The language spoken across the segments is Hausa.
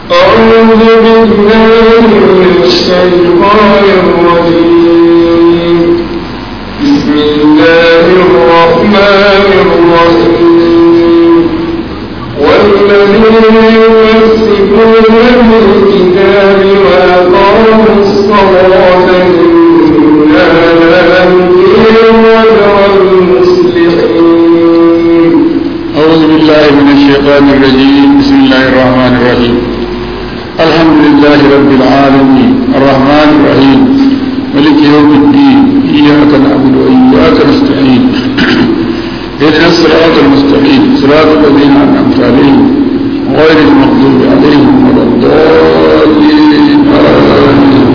أعوذ بالله من الشيطان الرجيم بسم الله الرحمن الرحيم والذين يمسكون بالكتاب وأقاموا الصلاة إنا لا نضيع أجر المصلحين أعوذ بالله من الشيطان الرجيم بسم الله الرحمن الرحيم الحمد لله رب العالمين الرحمن الرحيم ملك يوم الدين إياك نعبد وإياك نستعين اهدنا الصراط المستقيم صراط الذين أنعمت عليهم غير المغضوب عليهم ولا الضالين آمين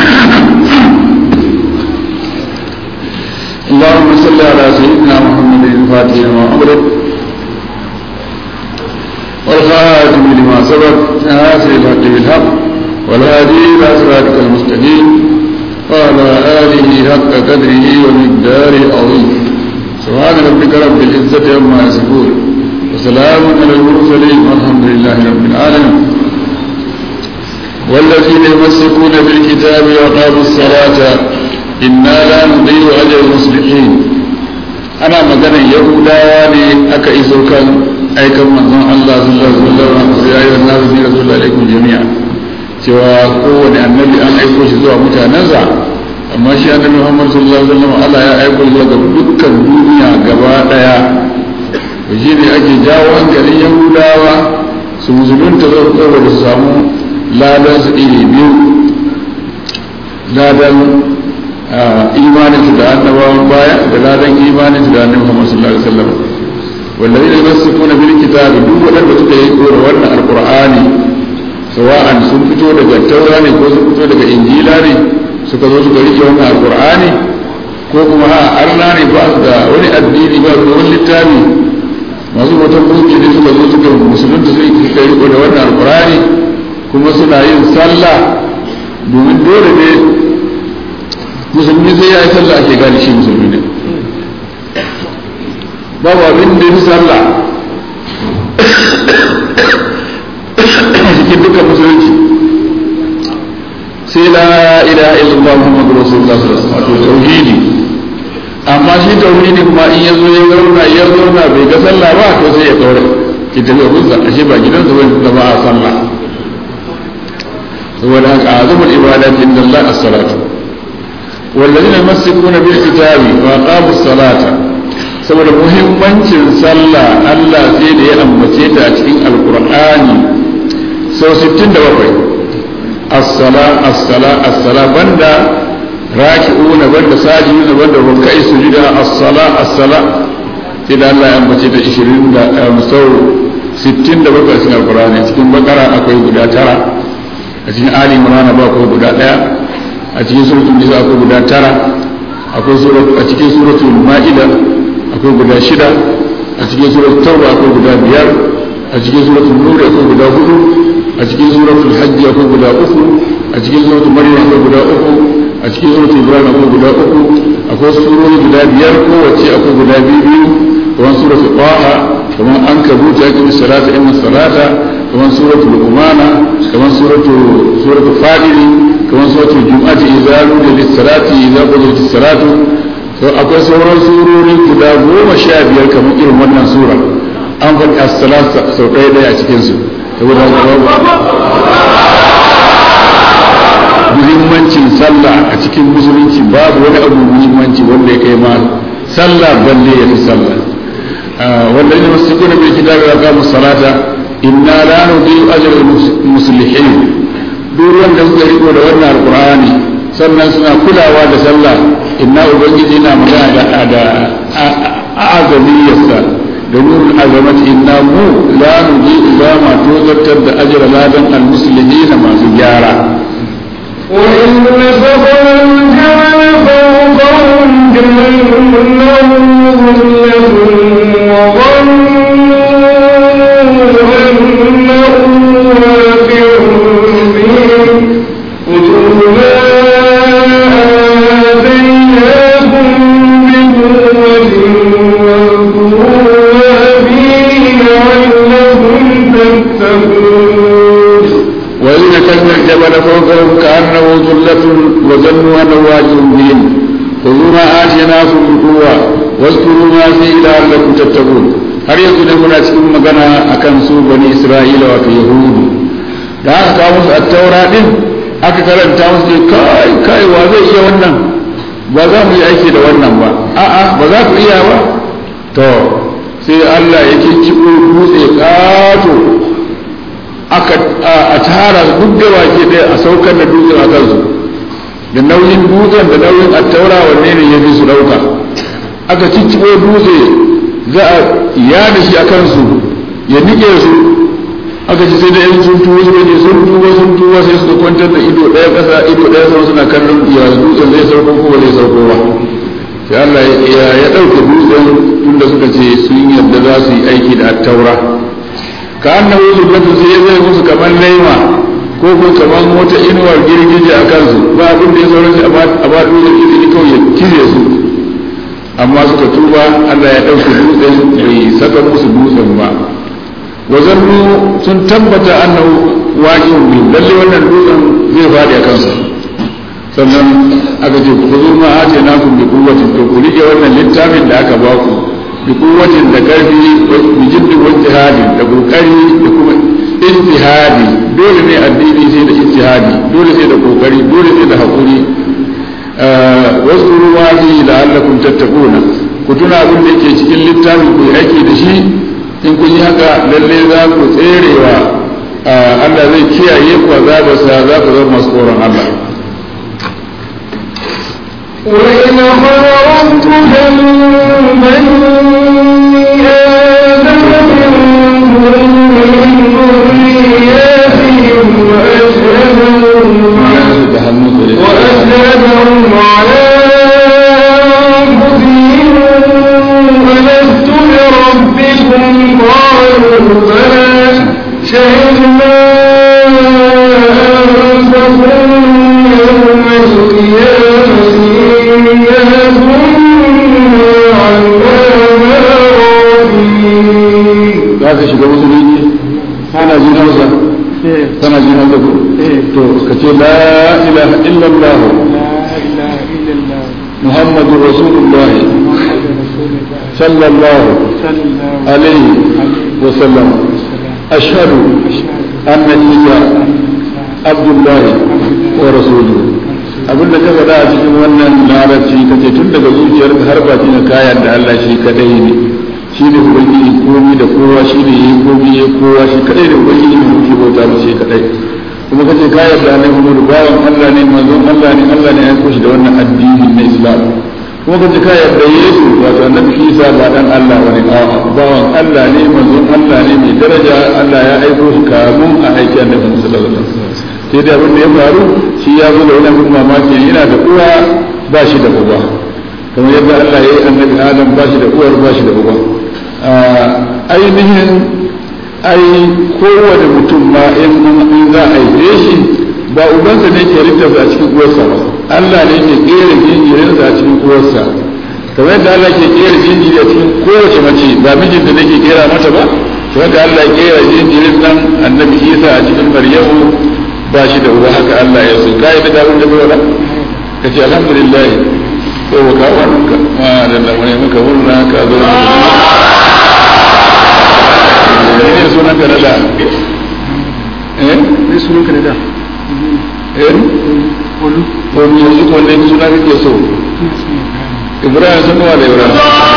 اللهم صل على سيدنا محمد الفاتح لما أمرك والخاتم لما سبق ناصر الحق بالحق والهادي الى صراطك المستقيم وعلى اله حق قدره ومقداره العظيم سبحان ربك رب العزه عما يصفون وسلام على المرسلين والحمد لله رب العالمين والذين يمسكون بالكتاب واقاموا الصلاه انا لا نضيع اجر المصلحين ana maganar yahudawa ne aka iso kan aikan manzon Allah sallallahu alaihi wasallam ya yi wannan nabi rasulullahi alaikum jami'a cewa kowane annabi an aiko shi zuwa mutanensa amma shi annabi Muhammad sallallahu alaihi wasallam Allah ya aiko zuwa ga dukkan duniya gaba daya to shi ne ake jawo hankalin yahudawa su musulunta zai saboda su samu ladan su iri biyu ladan imanin su da annabawan baya da ladan imanin su da annabi Muhammad sallallahu alaihi wasallam والذين يمسكون بالكتاب duk waɗanda suka yi kora wannan alqur'ani sawa'an sun fito daga taura ne ko sun fito daga injila ne suka zo suka rike wannan alqur'ani ko kuma a arna ne ba su da wani addini ba su da wani littafi masu watan gunki ne suka zo suka musulunta suka riko da wannan alqur'ani kuma suna yin sallah domin dole ne musulmi sai ya yi sallah ake gane shi musulmi ne babu abin da fi sallah cikin dukkan musulunci sai la ilaha illallah muhammadu rasulullah sallallahu alaihi wasallam tauhidi amma shi tauhidi kuma in yazo ya zauna ya zauna bai ga sallah ba to sai ya kaure ki tafi gunsa ashe ba gidansa bane da ba a sallah saboda haka azumul ibadati inda Allah as-salatu والذين يمسكون بالكتاب وأقاموا الصلاة saboda muhimmancin sallah Allah sai da ya ambace ta a cikin alkur'ani sau 67 as-sala as-sala as-sala banda raki'una banda sajiduna banda rukai sujuda as-sala as-sala sai da Allah ya ambace ta 20 da sau 67 a cikin alkur'ani cikin bakara akwai guda tara a cikin ali imran ba akwai guda daya a cikin suratul nisa akwai guda tara akwai a cikin suratul ma'ida akwai guda shida a cikin suratul tauba akwai guda biyar a cikin suratul nur akwai guda hudu a cikin suratul hajji akwai guda uku a cikin suratul maryam akwai guda uku a cikin suratul ibrahim akwai guda uku akwai surori guda biyar kowace akwai guda biyu biyu kamar suratul qaha kamar an kabuta ya kuma salata inna salata kamar suratul umana kamar suratul suratul fadili kamar suratul jum'ati idza nudiya lis-salati idza qudiyatis salatu to akwai sauran surori guda goma sha biyar kamar irin wannan sura an faɗi assalat sau ɗaya ɗaya a cikinsu saboda muhimmancin sallah a cikin musulunci babu wani abu muhimmanci wanda ya kai ma sallah balle ya fi sallah wanda ne masu kuna bai kitabi wa kamun salata inna la nudiyu ajr muslihin duk wanda suka riko da wannan alqur'ani sannan suna kulawa da sallah inna ubangiji na magana da da azamiyarsa da nurul azamati inna mu la nuji ba ma tozartar da ajira ladan almuslimina masu gyara وإن فضل الجبل فوقهم كأنه ظلة وظنوا أنه واقع بهم خذوا ما آتيناكم بقوة واذكروا ما فيه لعلكم تتقون وإذ نكلنا الجبل فوقهم كأنه ظلة وظنوا أنه واجب بهم خذوا ما آتيناكم بقوة واذكروا ما فيه لعلكم تتقون har yanzu ne muna cikin magana akan su bani Isra'ila wato Yahudu da aka kawo musu attaura din aka karanta musu kai kai wa zai iya wannan ba za mu yi aiki da wannan ba a'a ba za ku iya ba to sai Allah ya kikkiko dutse kato aka a tara duk da wake ɗaya a saukar da dutsen a kansu da nauyin dutsen da nauyin attaura wanne ne ya fi su ɗauka aka cicciko dutse za a yada shi a kansu ya nike su aka ci sai da yan sun tuwo su ne sun tuwo sun tuwo sai suka kwantar da ido ɗaya ƙasa ido ɗaya sama suna kallon ya dutsen zai sauko ko ba zai sauko ba sai Allah ya ɗauke dutsen tunda suka ce sun yarda za su yi aiki da attaura ka annabi zullatu sai ya zai musu kamar laima ko ko kamar wata inuwar girgije a kansu ba abin da ya sauran shi a ba dutsen izini kawai ya kize su amma suka tuba Allah ya ɗauke dutsen bai saka musu dutsen ba wazannu sun tabbata annahu waqi'un bi lalle wannan dutsen zai faɗi a kansa sannan aka ce ku zo ma ace na ku bi kuwatin to ku rike wannan littafin da aka ba ku bi kuwatin da karfi bi jiddi wa jihadi da kokari da kuma ijtihadi dole ne addini sai da ijtihadi dole sai da kokari dole sai da hakuri wasu ma fi la'allakum tattaquna ku tuna abin da yake cikin littafin ku yi aiki da shi in kun yi haka lalle za ku tserewa Allah zai kiyaye ku azabarsa za ku zama masu tsoron Allah وإن خرجت من بني آدم من ذرياتهم وأشهدهم على أنفسهم ألست بربكم قالوا بلى شهدنا أن تقولوا يوم القيامة إنا كنا عنا غافلين za ka shiga musulunci kana jin hausa kana jin hausa ko to ka ce la ilaha illallah muhammadu rasulullah sallallahu alaihi wa sallam ashhadu anna isa abdullah wa rasuluhu abinda ka faɗa a cikin wannan larabci kace tun daga zuciyarka har bakin kayan da Allah shi kadai ne shi ne ubangiji komi da kowa shi ne yi komi ya kowa shi kadai da ubangiji ne muke bauta mu shi kadai kuma kace ka yarda ne Muhammadu bawan Allah ne manzon Allah ne Allah ne ya aiko shi da wannan addini na Islam kuma kace ka yarda Yesu wato annabi Isa ba dan Allah bane a'a bawan Allah ne manzon Allah ne mai daraja Allah ya aiko shi kamun a aiki annabi sallallahu alaihi wasallam sai da abin da ya faru shi ya zo da wani abin mamaki yana da uwa ba shi da uba kamar yadda Allah ya yi annabi Adam ba shi da uwar ba shi da uba ainihin ai kowane mutum ma in za a haife shi ba ubansa ne ke rikarsa a cikin uwarsa ba Allah ne ke kera jinjirinsa a cikin uwarsa kamar yadda Allah ke kera jinjiri a cikin kowace mace ba mijinta ne ke kera mata ba to haka Allah ya kera jinjirin nan annabi Isa a cikin Maryamu ba shi da uba haka Allah ya so kai da abin da bai ka ce alhamdulillah ko ka wannan ka ma da lamai muka murna ka zo ne sunan ka da eh ne sunan ka da eh olu ko ni yanzu ko ne suna kake so Ibrahim sun wa da Ibrahim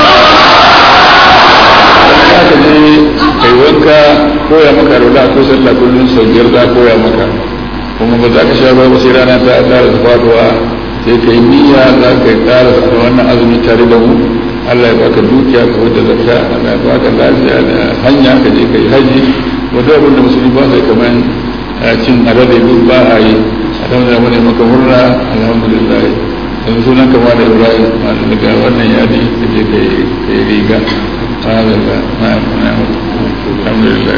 ka ka je kai wanka koya maka rola ko sallah kullun sau biyar za koya maka kuma ba za ka sha ba sai rana ta tsara da faduwa sai ka yi niyya za ka yi tsara da wannan azumi tare da mu Allah ya baka dukiya ka wadda zakka Allah ya baka lafiya da hanya ka je ka yi haji wanda abin da musulmi ba sai kamar cin alade duk ba a yi alhamdulillah mu ne maka murna alhamdulillah yanzu sunan kama da Ibrahim masu daga wannan yadi ka je ka yi riga alhamdulillah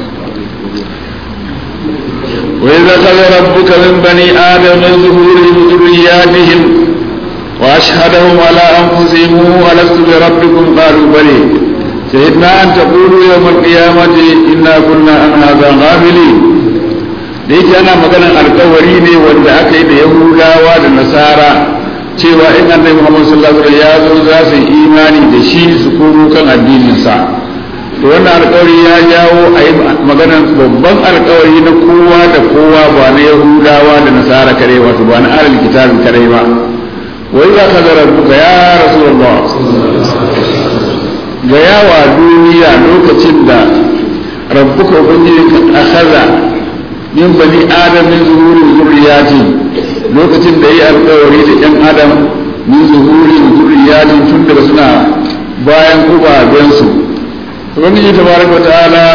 وإذا أخذ ربك من بني آدم من ظهورهم ذرياتهم وأشهدهم على أنفسهم ألست بربكم قالوا بلي شهدنا أن تقولوا يوم القيامة إنا كنا عن هذا غافلين da yake ana maganar alkawari ne wanda aka yi da yahudawa da nasara cewa in annabi muhammad sallallahu alaihi ya zo za su yi imani da shi su komo kan addininsa to wannan alkawari ya jawo a yi maganar babban alkawari na kowa da kowa ba na yahudawa da nasara kare wato ba na alal kitabin kare ba wai za ka zara buka ya rasulullah ga yawa duniya lokacin da rabbuka ubangiji ka akhadha min bani adam min zuhuri zurriyati lokacin da yi alkawari da yan adam min zuhuri zurriyati tun daga suna bayan ubabensu ubangiji tabaraka ta'ala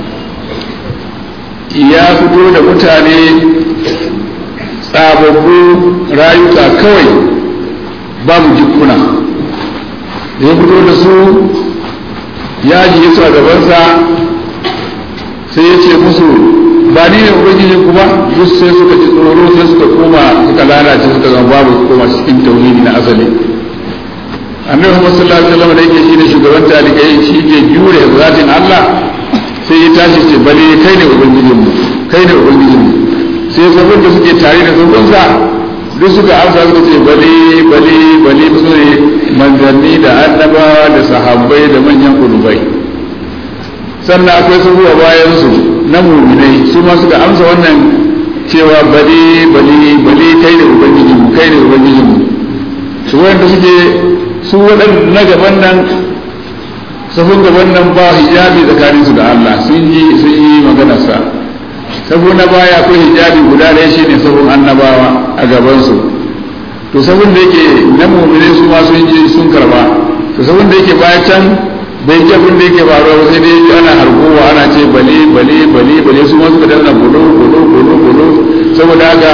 ya fito da mutane tsababbu rayuka kawai babu jikuna da ya fito da su ya ji su a gabansa sai ya ce musu ba ni ne ubangiji kuma duk sai suka ji tsoro sai suka koma suka lalace suka zama babu koma cikin tauhidi na asali annabi Muhammad sallallahu alaihi wasallam da yake shine shugaban talikai shi ke jure zatin Allah sai ya tashi ce bale kai ne ubangijin mu kai ne ubangijin mu sai sabon da suke tare da sabon sa duk suka amsa suka ce bale bale bale su ne manzanni da annabawa da sahabbai da manyan kulubai sannan akwai su a bayan su na muminai su ma suka amsa wannan cewa bale bale bale kai ne ubangijin mu kai ne ubangijin mu su wanda suke su waɗanda na gaban nan safin gaban nan ba hijabi tsakanin su da Allah sun yi sun yi maganarsa safin na baya akwai hijabi guda ɗaya shine safin annabawa a gabansu to safin da yake na mumine su ma sun ji sun karba to safin da yake baya can bai ji abin da yake faruwa sai dai ana harkowa ana ce bale bale bale bale su ma suka danna gudu gudu gudu gudu saboda haka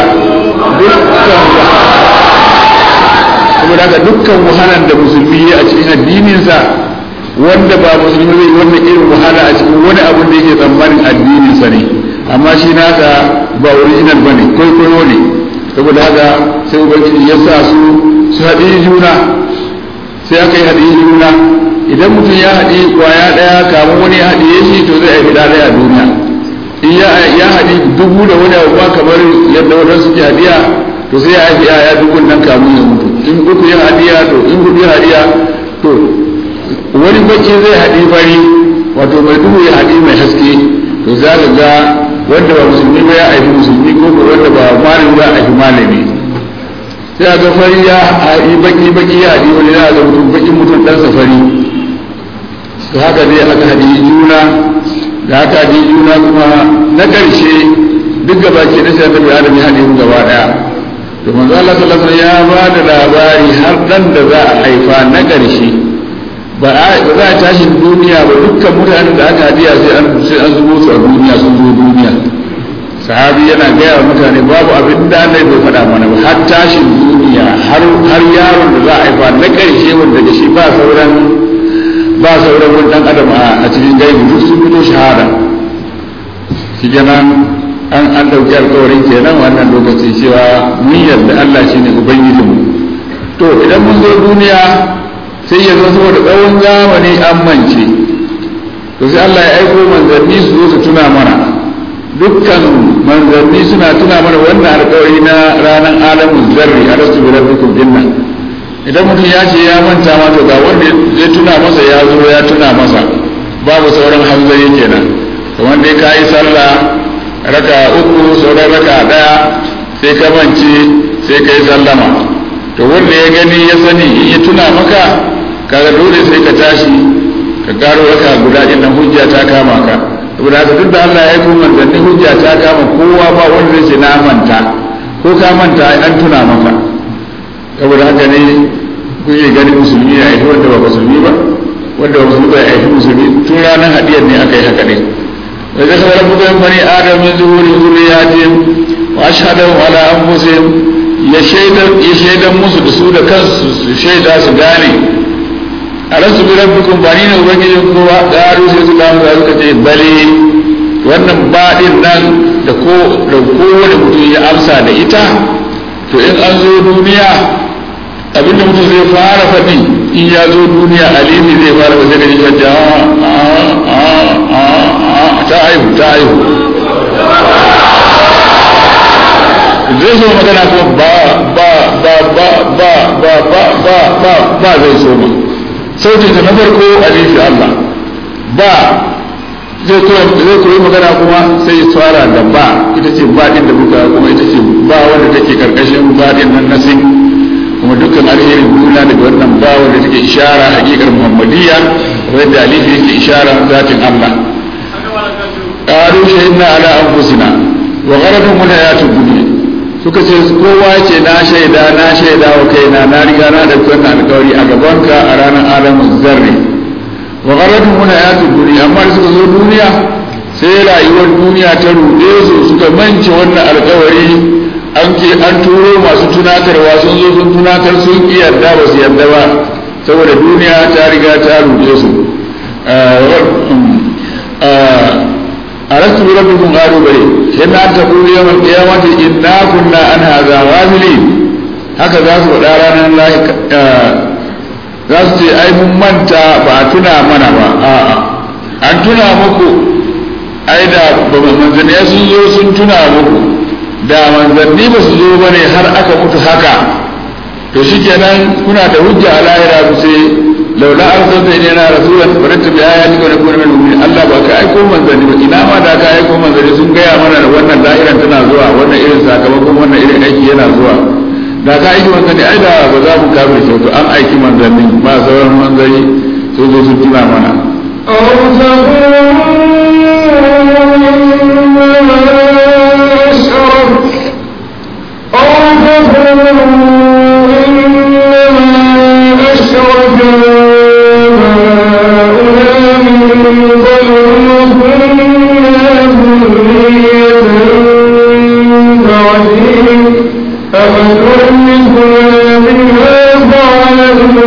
dukkan saboda haka dukkan wahalar da musulmi ya a cikin addininsa wanda ba musulmi zai wannan irin wahala a cikin wani abin da yake tsammanin addininsa ne amma shi naka ba original bane kwaikwayo ne saboda haka sai ubangiji ya sa su su haɗe juna sai aka yi haɗe juna idan mutum ya haɗe kwaya ɗaya kamun wani ya haɗe shi to zai haifi ɗaya a duniya in ya haɗe dubu da wani abu kamar yadda wadansu suke haɗiya to sai ya haifi ya dubun nan kamun ya mutu in uku ya hadiya to in hudu ya hadiya to wani baki zai haɗi fari wato mai duhu ya haɗi mai haske to za ka ga wanda ba musulmi ba ya haifi musulmi ko ko wanda ba malami ba haifi malami sai a ga fari ya haɗi baki baki ya haɗi wani ya ga mutum baki mutum ɗan safari to haka dai aka haɗi juna da haka haɗi juna kuma na ƙarshe duk gaba ke na sai annabi adam ya haɗe mu gaba ɗaya to manzo Allah sallallahu alaihi ya ba da labari har dan da za a haifa na ƙarshe ba za a tashi duniya ba dukkan mutanen da aka hadiya sai an sai an zubo su a duniya sun zo duniya sahabi yana gaya wa mutane babu abin da Allah bai faɗa mana ba har tashin duniya har har yaron da za a haifa na ƙarshe wanda da shi ba sauran ba sauran wani dan adam a cikin gaibi duk sun fito shahada shi kenan an an dauki alkawarin kenan wannan lokaci cewa mun yarda Allah shine ubangijinmu to idan mun zo duniya sai ya zo saboda tsawon zamani an mance to sai Allah ya aiko manzanni su zo su tuna mana dukkan manzanni suna tuna mana wannan alkawari na ranar alamun zarri a rasu bi rabbikum dinna idan mutum ya ce ya manta ma to ga wanda ya tuna masa ya zo ya tuna masa babu sauran hanzari kenan kamar dai ka yi sallah raka uku sauran raka daya sai ka mance sai ka yi sallama to wanda ya gani ya sani in ya tuna maka kaga dole sai ka tashi ka karo raka guda din nan hujja ta kama ka saboda haka duk da Allah ya yi manzanni hujja ta kama kowa ba wanda zai ce na manta ko ka manta an tuna maka saboda haka ne kuke gani musulmi ya aiki wanda ba musulmi ba wanda ba musulmi ba ya aiki musulmi tun ranar hadiyar ne aka yi haka ne وذكر ربك من بني آدم من ظهور ذرياتهم وأشهدهم على أنفسهم يشهد musu da su da kansu su shaida su gane a rasu bi rabbikum ba ni ne ubangijin kowa ƙaru sai su kamu da suka ce bale wannan baɗin nan da ko da kowane mutum ya amsa da ita to in an zo duniya abinda mutum zai fara faɗi in ya zo duniya alimi zai fara faɗi da ita ja ta aihu ta aihu zai so magana kuma ba ba ba ba ba ba ba ba ba ba zai so ma sautinsa na farko alifi Allah ba zai koyi magana kuma sai ya fara da ba ita ce ba din da muka kuma ita ce ba wanda take karkashin ba din nan na sin kuma dukkan alherin duniya daga wannan ba wanda take ishara hakikar muhammadiyya wanda alifi yake ishara zatin Allah qalu shahidna ala anfusina wa gharadhum hayatud dunya suka ce kowa ce na shaida na shaida wa kaina na riga na da wannan alƙawari a gabanka a ranar alamun zarri wa gharadhum hayatud dunya amma da suka zo duniya sai rayuwar duniya ta ruɗe su suka mance wannan alƙawari an ke an turo masu tunatarwa sun zo sun tunatar sun ki yarda ba su yarda ba saboda duniya ta riga ta ruɗe su ألست بربكم قالوا بلي إن أن تقول يوم القيامة إنا كنا عن هذا غافلين هكذا سبحانه الله za su ce ai mun manta ba a tuna mana ba a'a an tuna muku ai da ba manzanni sun zo sun tuna muku da manzanni ba su zo ba ne har aka mutu haka to shikenan kuna da hujja a lahira ku ce laula arsalta ilayna rasulan farattabi ayatika wa nakuna minal mu'minin Allah ba ka aiko manzanni ba ina ma da ka aiko manzanni sun gaya mana da wannan lahiran tana zuwa wannan irin sakamakon wannan irin aiki yana zuwa da ka aiki manzanni ai da ba za mu kafir shi to an aiki manzanni ba sauran manzanni sun zo sun tuna mana أو تقولوا أشرك أو تقولوا إنما أشرك آباؤنا من قبل وكنا ذرية من بعدهم أفتهلكنا بما فعل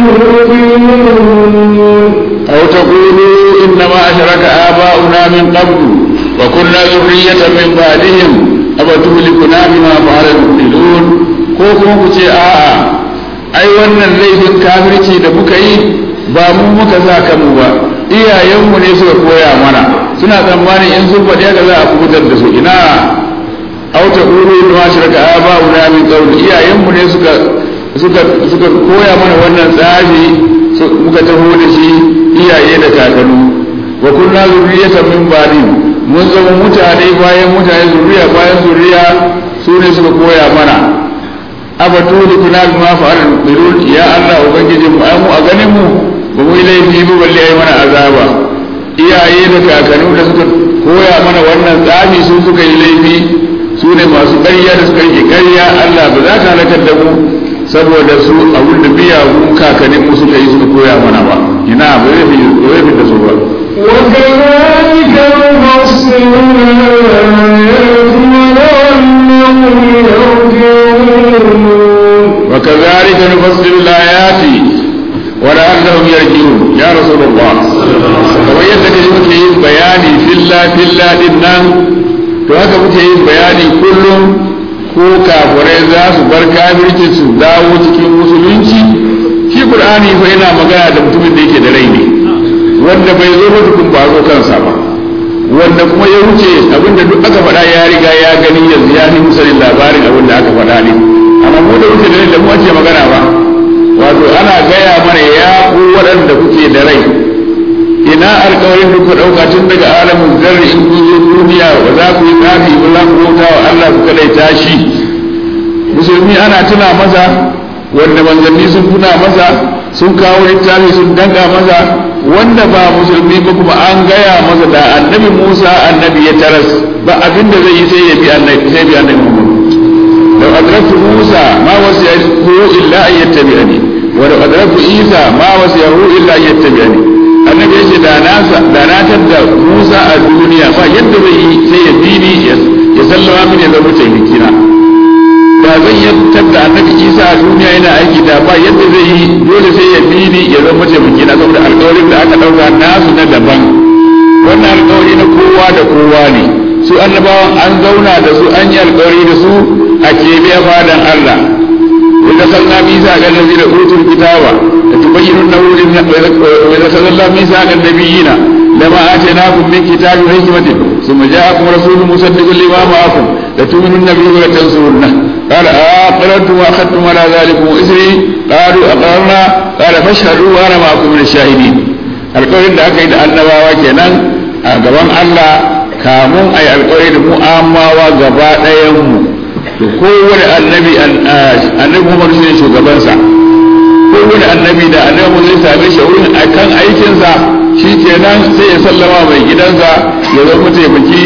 المبطلون أو تقولوا إنما أشرك آباؤنا من قبل وكنا ذرية من بعدهم أفتهلكنا بما فعل المبطلون ko kuma ku ce a'a ai wannan laifin kafirci da muka yi ba mu muka sa kanmu ba iyayenmu ne suka koya mana suna tsammanin in sun faɗi haka za a kubutar da su ina au ta qulu inna ashraka aba'una min qabl iyayenmu ne suka suka suka koya mana wannan tsari muka taho da shi iyaye da kakannu wa kunna zurriyatan min ba'di mun zama mutane bayan mutane zuriya bayan zuriya su ne suka koya mana abatuli kuna bima fa'al birul ya Allah ubangiji mu ai mu a ganin mu ba mu yi laifi ba balle ai mana azaba iyaye da kakannu da suka koya mana wannan tsafi su suka yi laifi su ne masu ƙarya da suka yi ƙarya Allah ba za ka halakar da mu saboda su abin da miyagun kakannin mu suka yi suka koya mana ba ina ba zai fi da su ba وكذلك نفصل الآيات ولعلهم يرجعون وكذلك نفصل الآيات ولعلهم يرجعون يا رسول الله kamar yadda kaji muke yin bayani filla filla din nan to haka muke yin bayani kullum ko kafirai za su bar kafirci su dawo cikin musulunci shi qur'ani fa yana magana da mutumin da yake da rai ne wanda bai zo ba tukun ba zo kansa ba wanda kuma ya wuce abinda duk aka faɗa ya riga ya gani yanzu ya fi musalin labarin abin da aka faɗa ne amma mu da wuce da da mu ake magana ba wato ana gaya mana ya ku waɗanda kuke da rai ina alƙawarin da ku ɗauka tun daga alamin zarri in kun zo duniya ba za ku yi tsafi ba za ku bauta wa Allah ku kadai tashi musulmi ana tuna masa wanda manzanni sun tuna masa sun kawo littafi sun danka masa wanda ba musulmi ba kuma an gaya masa da annabi Musa annabi ya taras ba abin da zai yi sai ya bi annabi sai bi annabi Muhammad law adraktu Musa ma wasiyahu illa an yattabi'ani wa law adraktu Isa ma wasiyahu illa an yattabi'ani annabi ya ce da na da na tadda Musa a duniya ba yadda zai yi sai ya bi ni ya sallama mini ya zama taimakina da zan yadda da annabi isa a duniya yana aiki da ba yadda zai yi dole sai ya bi ni ya zama taimaki na saboda alkawarin da aka dauka nasu na daban wannan alkawari na kowa da kowa ne su annabawan an zauna da su an yi alkawari da su a kebe fadan Allah wanda salna misa ga nabi da utul kitaba da tubayyinun nawlin na wa sallallahu misa ga nabiyina lama atainakum min kitabi wa hikmatin ثم جاءكم رسول مصدق لما معكم لتؤمنن به ولتنصرنه قال أقررتم وأخذتم على ذلكم إثري قالوا أقررنا قال فاشهدوا وأنا معكم من الشاهدين alƙawarin da aka yi da annabawa kenan a gaban Allah kamun a yi alƙawari da mu amawa gaba ɗayanmu to kowane annabi annabi Muhammad shi ne shugabansa kowane annabi da annabi Muhammad zai same shi wurin akan aikinsa shi kenan sai ya sallama mai gidansa ya zama taimaki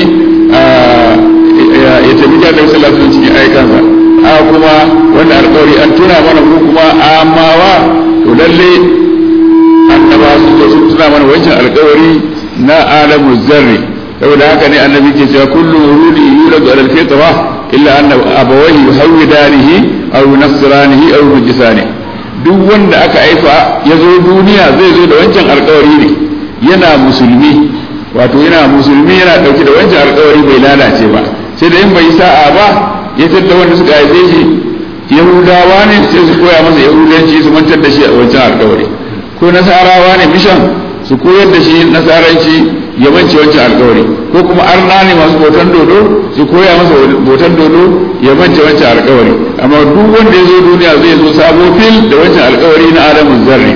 ya taimaki annabi sallallahu alaihi cikin aikansa haka kuma wannan alƙawari an tuna mana mu kuma amawa to lalle annaba su zo sun tuna mana wancan alƙawari na alamu zarri saboda haka ne annabi ke cewa kullu wurudi yuladu ala alfitra illa anna abawayhi yuhawidanihi aw yunasranihi aw yujisani duk wanda aka haifa ya zo duniya zai zo da wancan alƙawari ne yana musulmi wato yana musulmi yana dauke da wancan alƙawari bai lalace ba sai da in bai sa'a ba ya tattara wanda suka haife shi yahudawa ne sai su koya masa yahudanci su mantar da shi a wancan alƙawari ko nasarawa ne mishan su koyar da shi nasaranci ya mance wancan alkawari ko kuma arna ne masu botan dodo su koya masa botan dodo ya mance wancan alkawari amma duk wanda ya zo duniya zai zo sabo fil da wancan alkawari na adamu zarri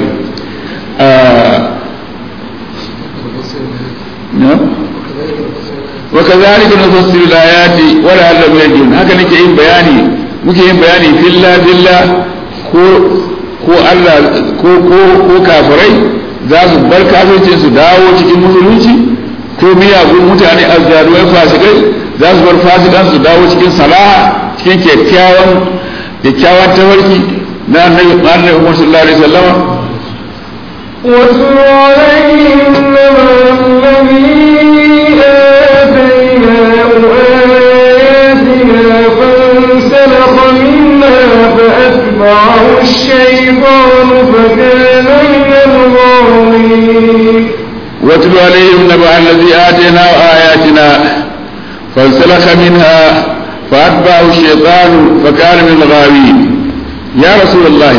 wa kazalika nufassilu al-ayati wa la'allahum yarji'un haka nake yin bayani muke yin bayani filla filla ko ko Allah ko ko ko kafirai za su bar kafircin su dawo cikin musulunci ko miyagun mutane azzaruwai fasikai za su bar fasikan su dawo cikin salaha cikin kyakkyawan kyakkyawan tawarki na annabi annabi Muhammad sallallahu alaihi wasallam واتل عليهم نبأ الذي آتيناه آياتنا فانسلخ منها فأتبعه الشيطان فكان من الغاوين واتل عليهم نبأ الذي آتيناه آياتنا فانسلخ منها فأتبعه الشيطان فكان من الغاوين يا رسول الله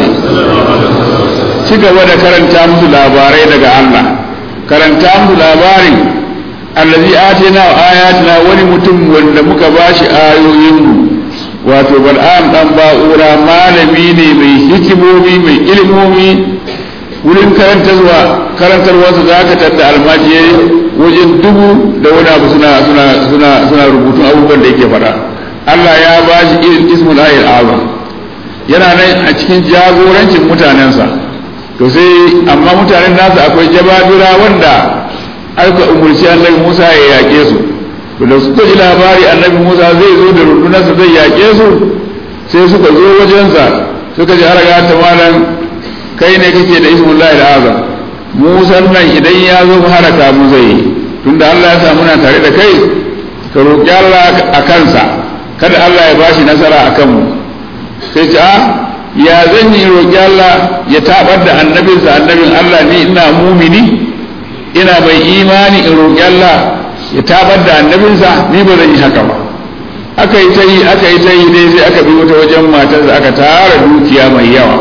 ci gaba da karanta musu labarai daga Allah karanta musu labarin allazi atina wa ayatina wani mutum wanda muka bashi ayoyinmu wato bal'am dan ba'ura malami ne mai hikimomi mai ilimomi wurin karantarwa karantarwarsa za ka tadda almajiyai wajen dubu da wani abu suna suna suna suna rubutun abubuwan da yake faɗa Allah ya ba shi irin ismul ayil azam yana nan a cikin jagorancin mutanensa to sai amma mutanen nasa akwai jababira wanda aka umurci annabi Musa ya yaƙe su to da suka ji labari annabi Musa zai zo da rundunarsa zai yaƙe su sai suka zo wajensa suka ji har ta malam kai ne kake da ismullahi azam Musa nan idan ya zo haraka mu zai tunda Allah ya sa muna tare da kai ka roƙi Allah a kansa kada Allah ya bashi nasara a kanmu sai ta ya zan yi roƙi Allah ya tabar da annabinsa annabin Allah ni ina mumini ina mai imani in roƙi Allah ya tabar da annabinsa ni ba zan yi haka ba aka yi ta yi aka yi ta yi dai sai aka bi wata wajen matarsa aka tara dukiya mai yawa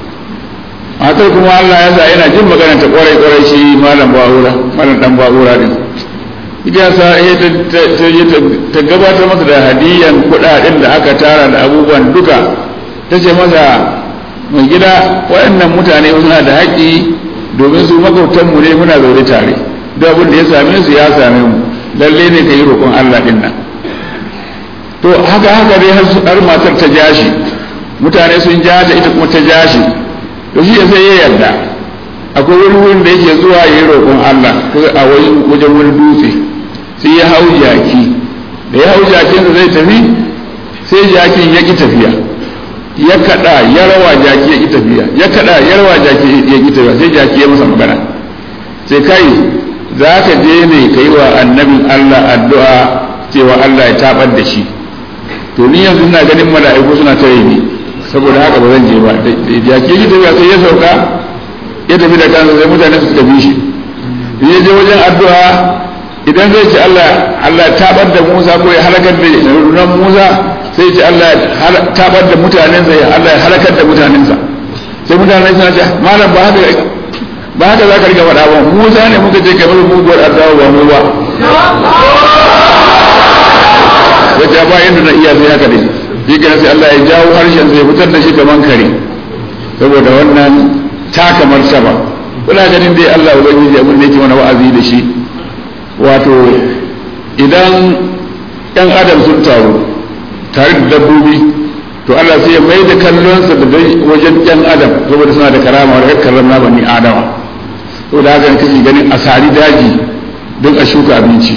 matar kuma Allah ya sa yana jin magana ta kwarai kwarai shi malam ba'ura malam dan ba'ura din ita sa ta gabatar masa da hadiyan kuɗaɗen da aka tara da abubuwan duka ta ce masa mai gida waɗannan mutane suna da haƙƙi domin su makwabtanmu ne muna zaune tare duk abin da ya same su ya same mu lalle ne ka yi roƙon Allah ɗin nan to haka haka dai har matar ta jashi mutane sun ja ta ita kuma ta jashi to shi sai ya yarda akwai wani wurin da yake zuwa ya yi roƙon Allah a wajen wani dutse sai ya hau jaki da ya hau jakinsa zai tafi sai jakin ya ƙi tafiya ya kada ya rawa jaki ya ki tafiya ya kada ya rawa jaki ya ki tafiya sai jaki ya masa magana sai kai za ka je ne ka yi wa annabin Allah addu'a cewa Allah ya tabar da shi to ni yanzu ina ganin mala'iku suna tare ni saboda haka ba zan je ba da jaki ya ki tafiya sai ya sauka ya tafi da kansa sai mutane suka bi shi ya je wajen addu'a idan zai ce Allah Allah tabar da Musa ko ya halakar da runan Musa sai ce Allah ya tabar da mutanensa ya Allah ya halakar da mutanensa sai mutane suna ce malam ba haka ba haka za ka riga faɗa ba Musa ne muka ce kamar muguwar addu'a ba mu ba wace ba yadda na iya sai haka ne shi kenan sai Allah ya jawo harshen sai fitar da shi kaman kare saboda wannan taka martaba kuna ganin dai Allah ubangiji abin da yake mana wa'azi da shi wato idan ɗan adam sun taru tare da dabbobi to Allah sai ya mai da kallonsa da wajen ɗan adam saboda suna da karama da karram na bani adama saboda haka kake ganin a sari daji don a shuka abinci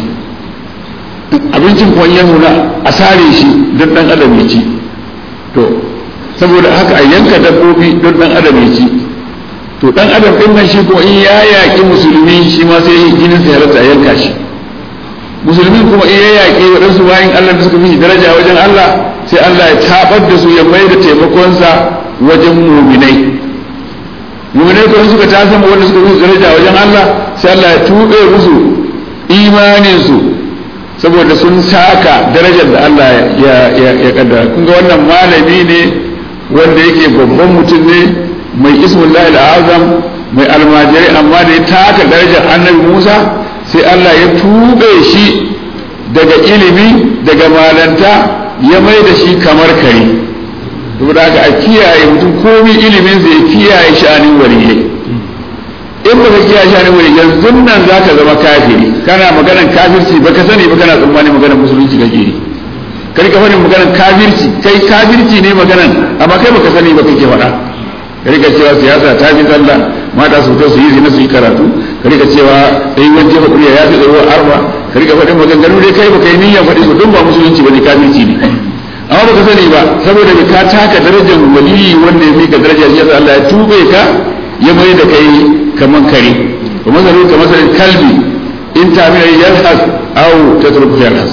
abincin kuma ya nuna a sare shi don ɗan adam ya ci to saboda haka a yanka dabbobi don ɗan adam ya ci to ɗan adam ɗin nan shi kuma in ya yaƙi musulmi shi ma sai jinin sa ya rasa yanka shi musulmin kuma in ya yaƙi waɗansu bayan Allah da suka fi daraja wajen Allah sai Allah ya tabar da su ya mai da taimakonsa wajen muminai muminai kuma suka ta sama wanda suka fi daraja wajen Allah sai Allah ya tuɓe musu imaninsu saboda sun saka darajar da Allah ya kaddara kun ga wannan malami ne wanda yake babban mutum ne mai ismullahi azam mai almajirai amma da ya taka darajar annabi Musa sai Allah ya tuɓe shi daga ilimi daga malanta ya mai da shi kamar kare saboda haka a kiyaye mutum komi ilimin zai kiyaye sha'anin waliyai in baka kiyaye sha'anin waliyai yanzu nan za ka zama kafiri kana maganan kafirci baka sani ba kana tsammanin maganan musulunci kake yi kai ka faɗin maganan kafirci kai kafirci ne maganan amma kai baka sani ba kake faɗa ka rika cewa siyasa ta fi sallah mata su fito su yi zina su yi karatu ka rika cewa sai wani jefa kuriya ya fi tsaro arba ka rika faɗin maganganu dai kai baka yi niyyar faɗi su don ba musulunci ba ne kafirci ne amma baka sani ba saboda bai ka taka darajar waliyi wanda ya mika daraja shi yasa Allah ya tube ka ya mai da kai kaman kare wa masalu ka masalin kalbi in ta mina yalhas aw tatruku yalhas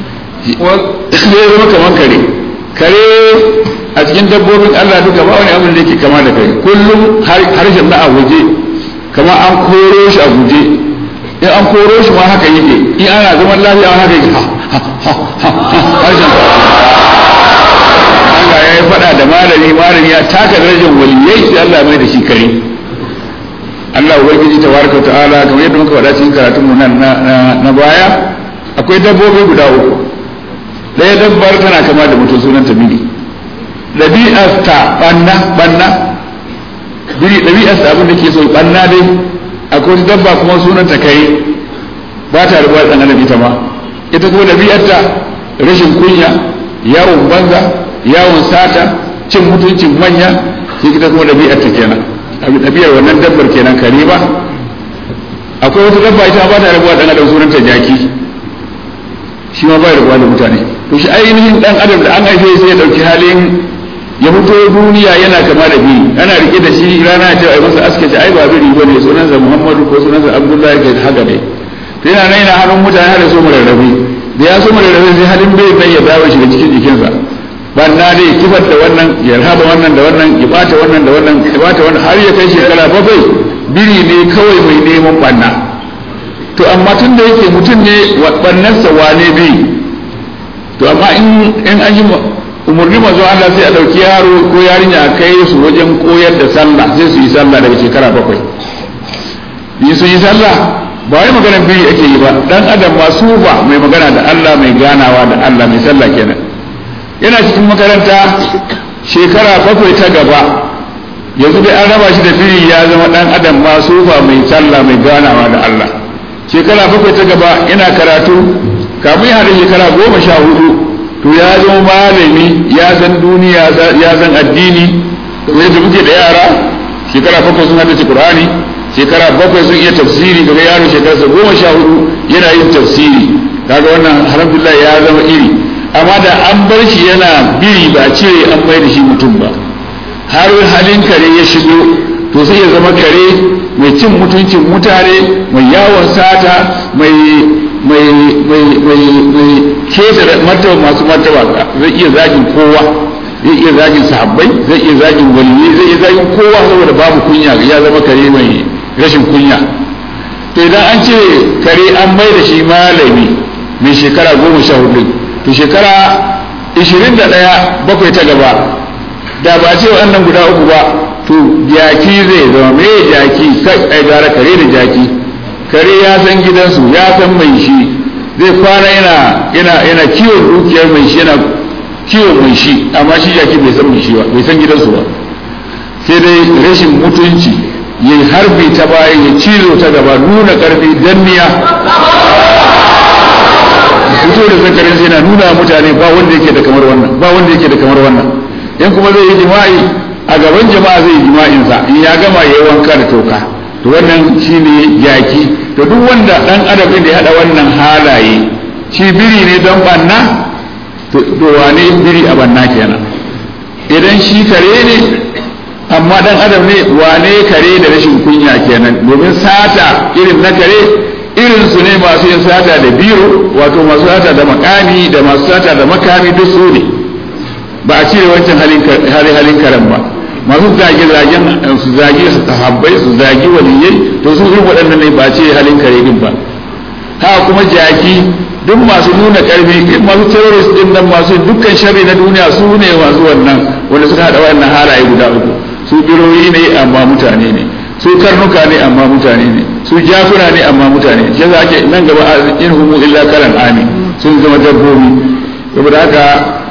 zai zama kaman kare kare a cikin dabbobin Allah duka ba wani abin da yake kama da kai kullum harshen na a waje kama an koro shi a guje in an koro shi ma haka yake in ana zaman lafiya haka yake harshen Allah ya yi faɗa da malami malami ya taka darajar waliyai sai Allah mai da shi kare Allah ubangiji tabaraka wa ta'ala kamar yadda muka faɗa cikin karatun mu nan na baya akwai dabbobi guda uku ɗaya dabbar tana kama da mutum sunan ta biri ɗabi'ar ta ɓanna ɓanna biri ɗabi'ar ta abin da ke so ɓanna dai akwai wata dabba kuma sunan ta kai ba ta rubuwa ɗan adam ita ma ita kuma ɗabi'ar ta rashin kunya yawon banza yawon sata cin mutuncin manya shi ita kuma ɗabi'ar ta kenan ɗabi'ar wannan dabbar kenan kare ba akwai wata dabba ita ba ta rubuwa ɗan adam sunan ta jaki shi ma ba ya rubuwa da mutane to shi ainihin ɗan adam da an haife sai ya ɗauki halin ya fito duniya yana kama da biri ana rike da shi rana ta ai masa aske ta ai ba biri bane sunansa Muhammadu ko sunansa Abdullahi ke haka dai to yana nan yana hannun mutane har so mu rarrabe da ya so mu rarrabe sai halin bai nan ya dawo shi da cikin jikinsa banna dai kifar da wannan ya raba wannan da wannan ya bata wannan da wannan ya bata wannan har ya kai shekara bakwai biri ne kawai mai neman banna to amma tun da yake mutum ne bannarsa wane biri to amma in in an yi umarni mazo Allah sai a ɗauki yaro ko yarinya a kai su wajen koyar da sallah sai su yi sallah daga shekara bakwai yi su yi sallah ba wai maganar biri ake yi ba dan adam masu ba mai magana da Allah mai ganawa da Allah mai sallah kenan yana cikin makaranta shekara bakwai ta gaba yanzu dai an raba shi da biri ya zama dan adam masu ba mai sallah mai ganawa da Allah shekara bakwai ta gaba yana karatu kamun ya da shekara goma sha hudu to ya zama malami ya san duniya ya san addini kamar yadda muke da yara shekara bakwai sun haddace qur'ani shekara bakwai sun iya tafsiri daga yaro shekararsa goma sha hudu yana yin tafsiri kaga wannan alhamdulillah ya zama iri amma da an bar shi yana biri ba cire an mai da shi mutum ba har halin kare ya shigo to sai ya zama kare mai cin mutuncin mutane mai yawon sata mai mai mai mai mai keta martaba masu martaba zai iya zagin kowa zai iya zagin sahabbai zai iya zagin waliyyi zai iya zagin kowa saboda babu kunya ya zama kare mai rashin kunya to idan an ce kare an mai da shi malami mai shekara goma sha hudu to shekara ishirin da ɗaya bakwai ta gaba da ba ce wannan guda uku ba to jaki zai zama me jaki kai ai gara kare da jaki kare ya san gidansu ya san mai shi zai kwana yana yana yana kiwon dukiyar mai shi yana kiwon mai shi amma shi jaki bai san mai shi ba bai san gidansu ba sai dai rashin mutunci ya harbi ta baya ya cizo ta gaba nuna karfi danniya fito da zakarin sai na nuna mutane ba wanda yake da kamar wannan ba wanda yake da kamar wannan in kuma zai yi jima'i a gaban jama'a zai yi jima'insa in ya gama ya yi wanka da toka to wannan shine jaki to duk wanda dan adam da ya hada wannan halaye shi biri ne don banna to wane biri a banna kenan idan shi kare ne amma dan adam ne wane kare da rashin kunya kenan domin sata irin na kare irin su ne masu yin sata da biro wato masu sata da makami da masu sata da makami duk su ne ba a cire wancan halin halin karen ba masu zage zagen su zage su sahabbai su zage waliyai to su irin waɗannan ne ba a cire halin kare din ba haka kuma jaki duk masu nuna karfi masu terrorist din nan masu dukkan sharri na duniya su ne masu wannan wanda suka hada wannan halaye guda uku su biroyi ne amma mutane ne su karnuka ne amma mutane ne su jakuna ne amma mutane shi za ake nan gaba in humu illa karan ami sun zama dabbobi saboda haka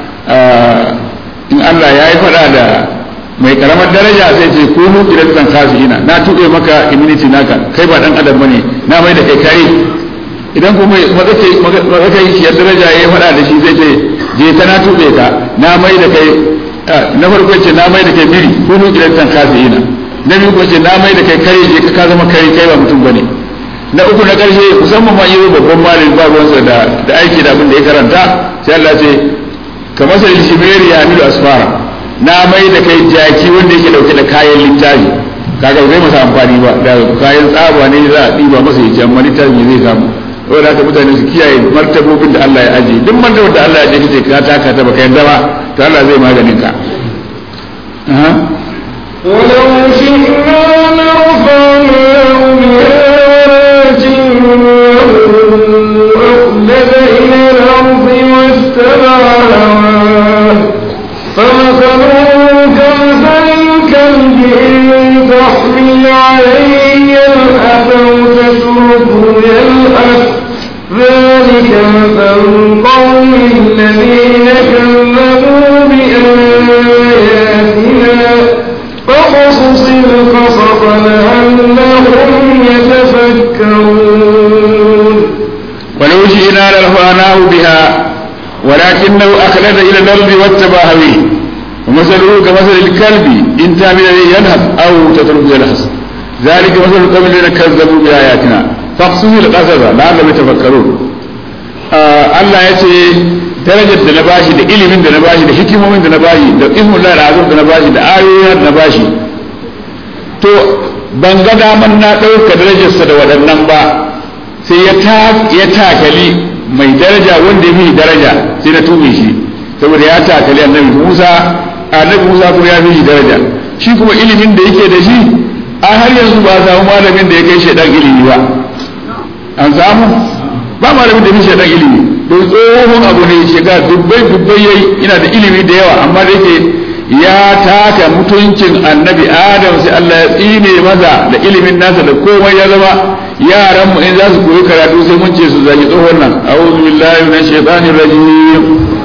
in Allah ya yi faɗa da mai karamar daraja sai ce ko mu kiran ina na tuɓe maka immunity naka kai ba dan adam bane na mai da kai kare idan kuma matsakai shi ya daraja ya faɗa da shi zai ce je ta na tuɓe ka na mai da kai na farko ce na mai da kai biri ko mu kiran ina na biyu ko ce na mai da kai kare je ka zama kare kai ba mutum bane na uku na ƙarshe musamman ma yi babban malin ba ruwansa da da aiki da abin da ya karanta sai Allah ce kamar sai shimeri ya milu asfara na mai da kai jaki wanda yake dauke da kayan littafi kaga zai masa amfani ba da kayan tsaba ne za a ɗiba masa ya ce amma littafi ne zai samu saboda haka mutane su kiyaye martabobin da Allah ya ajiye duk martabar da Allah ya ajiye kace ka taka ta baka yadda ba to Allah zai maganin ka ولو شئنا لرفعناه بها ولكنه أخلد إلى الأرض واتبع هواه فمثله كمثل الكلب إن تحمل عليه يلهث أو تتركه يلهث ذلك مثل القوم الذين كذبوا بآياتنا فقصص القصص لعلهم يتفكرون ولو شئنا لرفعناه بها ولكنه أخلد إلى الأرض واتبع هويه ومثله كمثل الكلب إن تعمل به يلهث أو تتركه يلهث ذلك مثل القوم الذين كذبوا بآياتنا فاقصص القصص لعلهم يتفكرون Allah ya ce darajar da na bashi da ilimin da na bashi da hikimomin da na bashi da ismun da azur da na bashi da ayoyin da na bashi to ban ga daman na ɗauka darajarsa da waɗannan ba sai ya takali mai daraja wanda ya fi daraja sai na tume shi saboda ya takali annabi Musa annabi Musa kuma ya fi daraja shi kuma ilimin da yake da shi a har yanzu ba samu malamin da ya kai shaidan ilimi ba an samu ba malamin da ya fi shaidan ilimi don tsohon abu ne shiga dubbai dubbai yayi ina da ilimi da yawa amma da yake ya taka mutuncin annabi adam sai Allah ya tsine maza da ilimin nasa da komai ya zama yaran mu in za su koyi karatu sai mun ce su zagi tsohon nan a'udhu billahi minash shaitanir rajim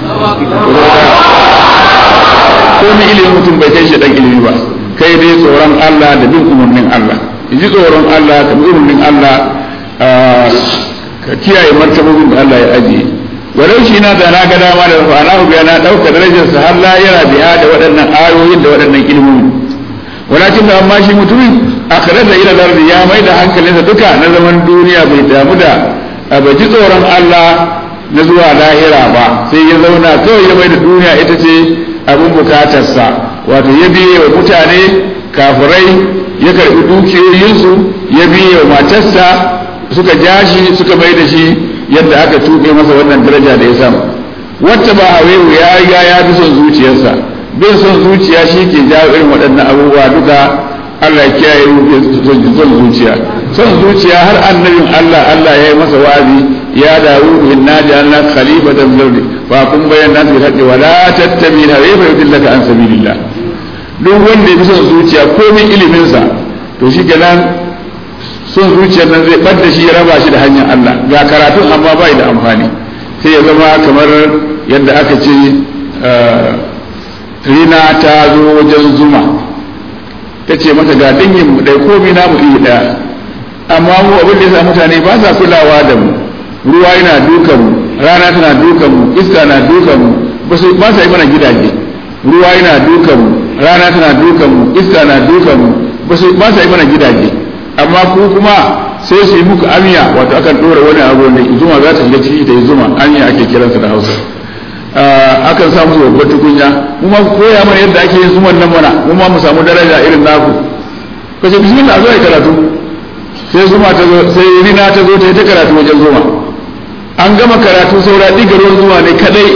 ko ni ilimin mutum bai kai shaitan ilimi ba kai dai tsoron Allah da bin umarnin Allah ji tsoron Allah ka bi umarnin Allah ka kiyaye martabobin da Allah ya ajiye walau shi na da na ga dama da rafa ana biya na ɗauka darajarsa har la yana biya da waɗannan ayoyin da waɗannan ilimomi walakin da amma shi mutumin akhirar da ila lardi ya mai da hankalinsa duka na zaman duniya bai damu da bai ji tsoron Allah na zuwa lahira ba sai ya zauna kawai ya mai da duniya ita ce abin bukatarsa wato ya biye wa mutane kafirai ya karɓi dukiyoyinsu ya biye wa matarsa suka ja shi suka mai da shi yadda aka tuɓe masa wannan daraja da ya samu wata ba hawewu ya riga ya fi son zuciyarsa bin son zuciya shi ke jawo irin waɗannan abubuwa duka Allah ya kiyaye son zuciya son zuciya har annabin Allah Allah ya yi masa wa'azi ya dawo inna ja'alna khalifatan fil ardi fa kun bayyana bil haqqi wa la tattabi hawa fa yudillaka an sabilillah duk wanda ya fi son zuciya komai ilimin sa to shi kenan son zuciyar nan zai ɓadda shi ya raba shi da hanyar Allah ga karatun amma ba da amfani sai ya zama kamar yadda aka ce rina ta zo wajen zuma ta ce mata ga dangin mu ɗai komi namu iri ɗaya amma mu abin da ya sa mutane ba sa kulawa da mu ruwa yana dukan mu rana tana dukan mu iska na dukan mu ba sa yi mana gidaje ruwa yana dukan mu rana tana dukan mu iska na dukan mu ba sa yi mana gidaje amma ku kuma sai su yi muku amiya wato akan ɗora wani abu ne zuma za ta shiga ciki ta yi zuma amiya ake kiransa da hausa akan sa musu babbar tukunya mu ma koya mana yadda ake yin zuman nan mana mu ma mu samu daraja irin naku kace bismillah zo ai karatu sai zuma ta zo sai rina ta zo ta yi ta karatu wajen zuma an gama karatu saura diga ruwan zuma ne kadai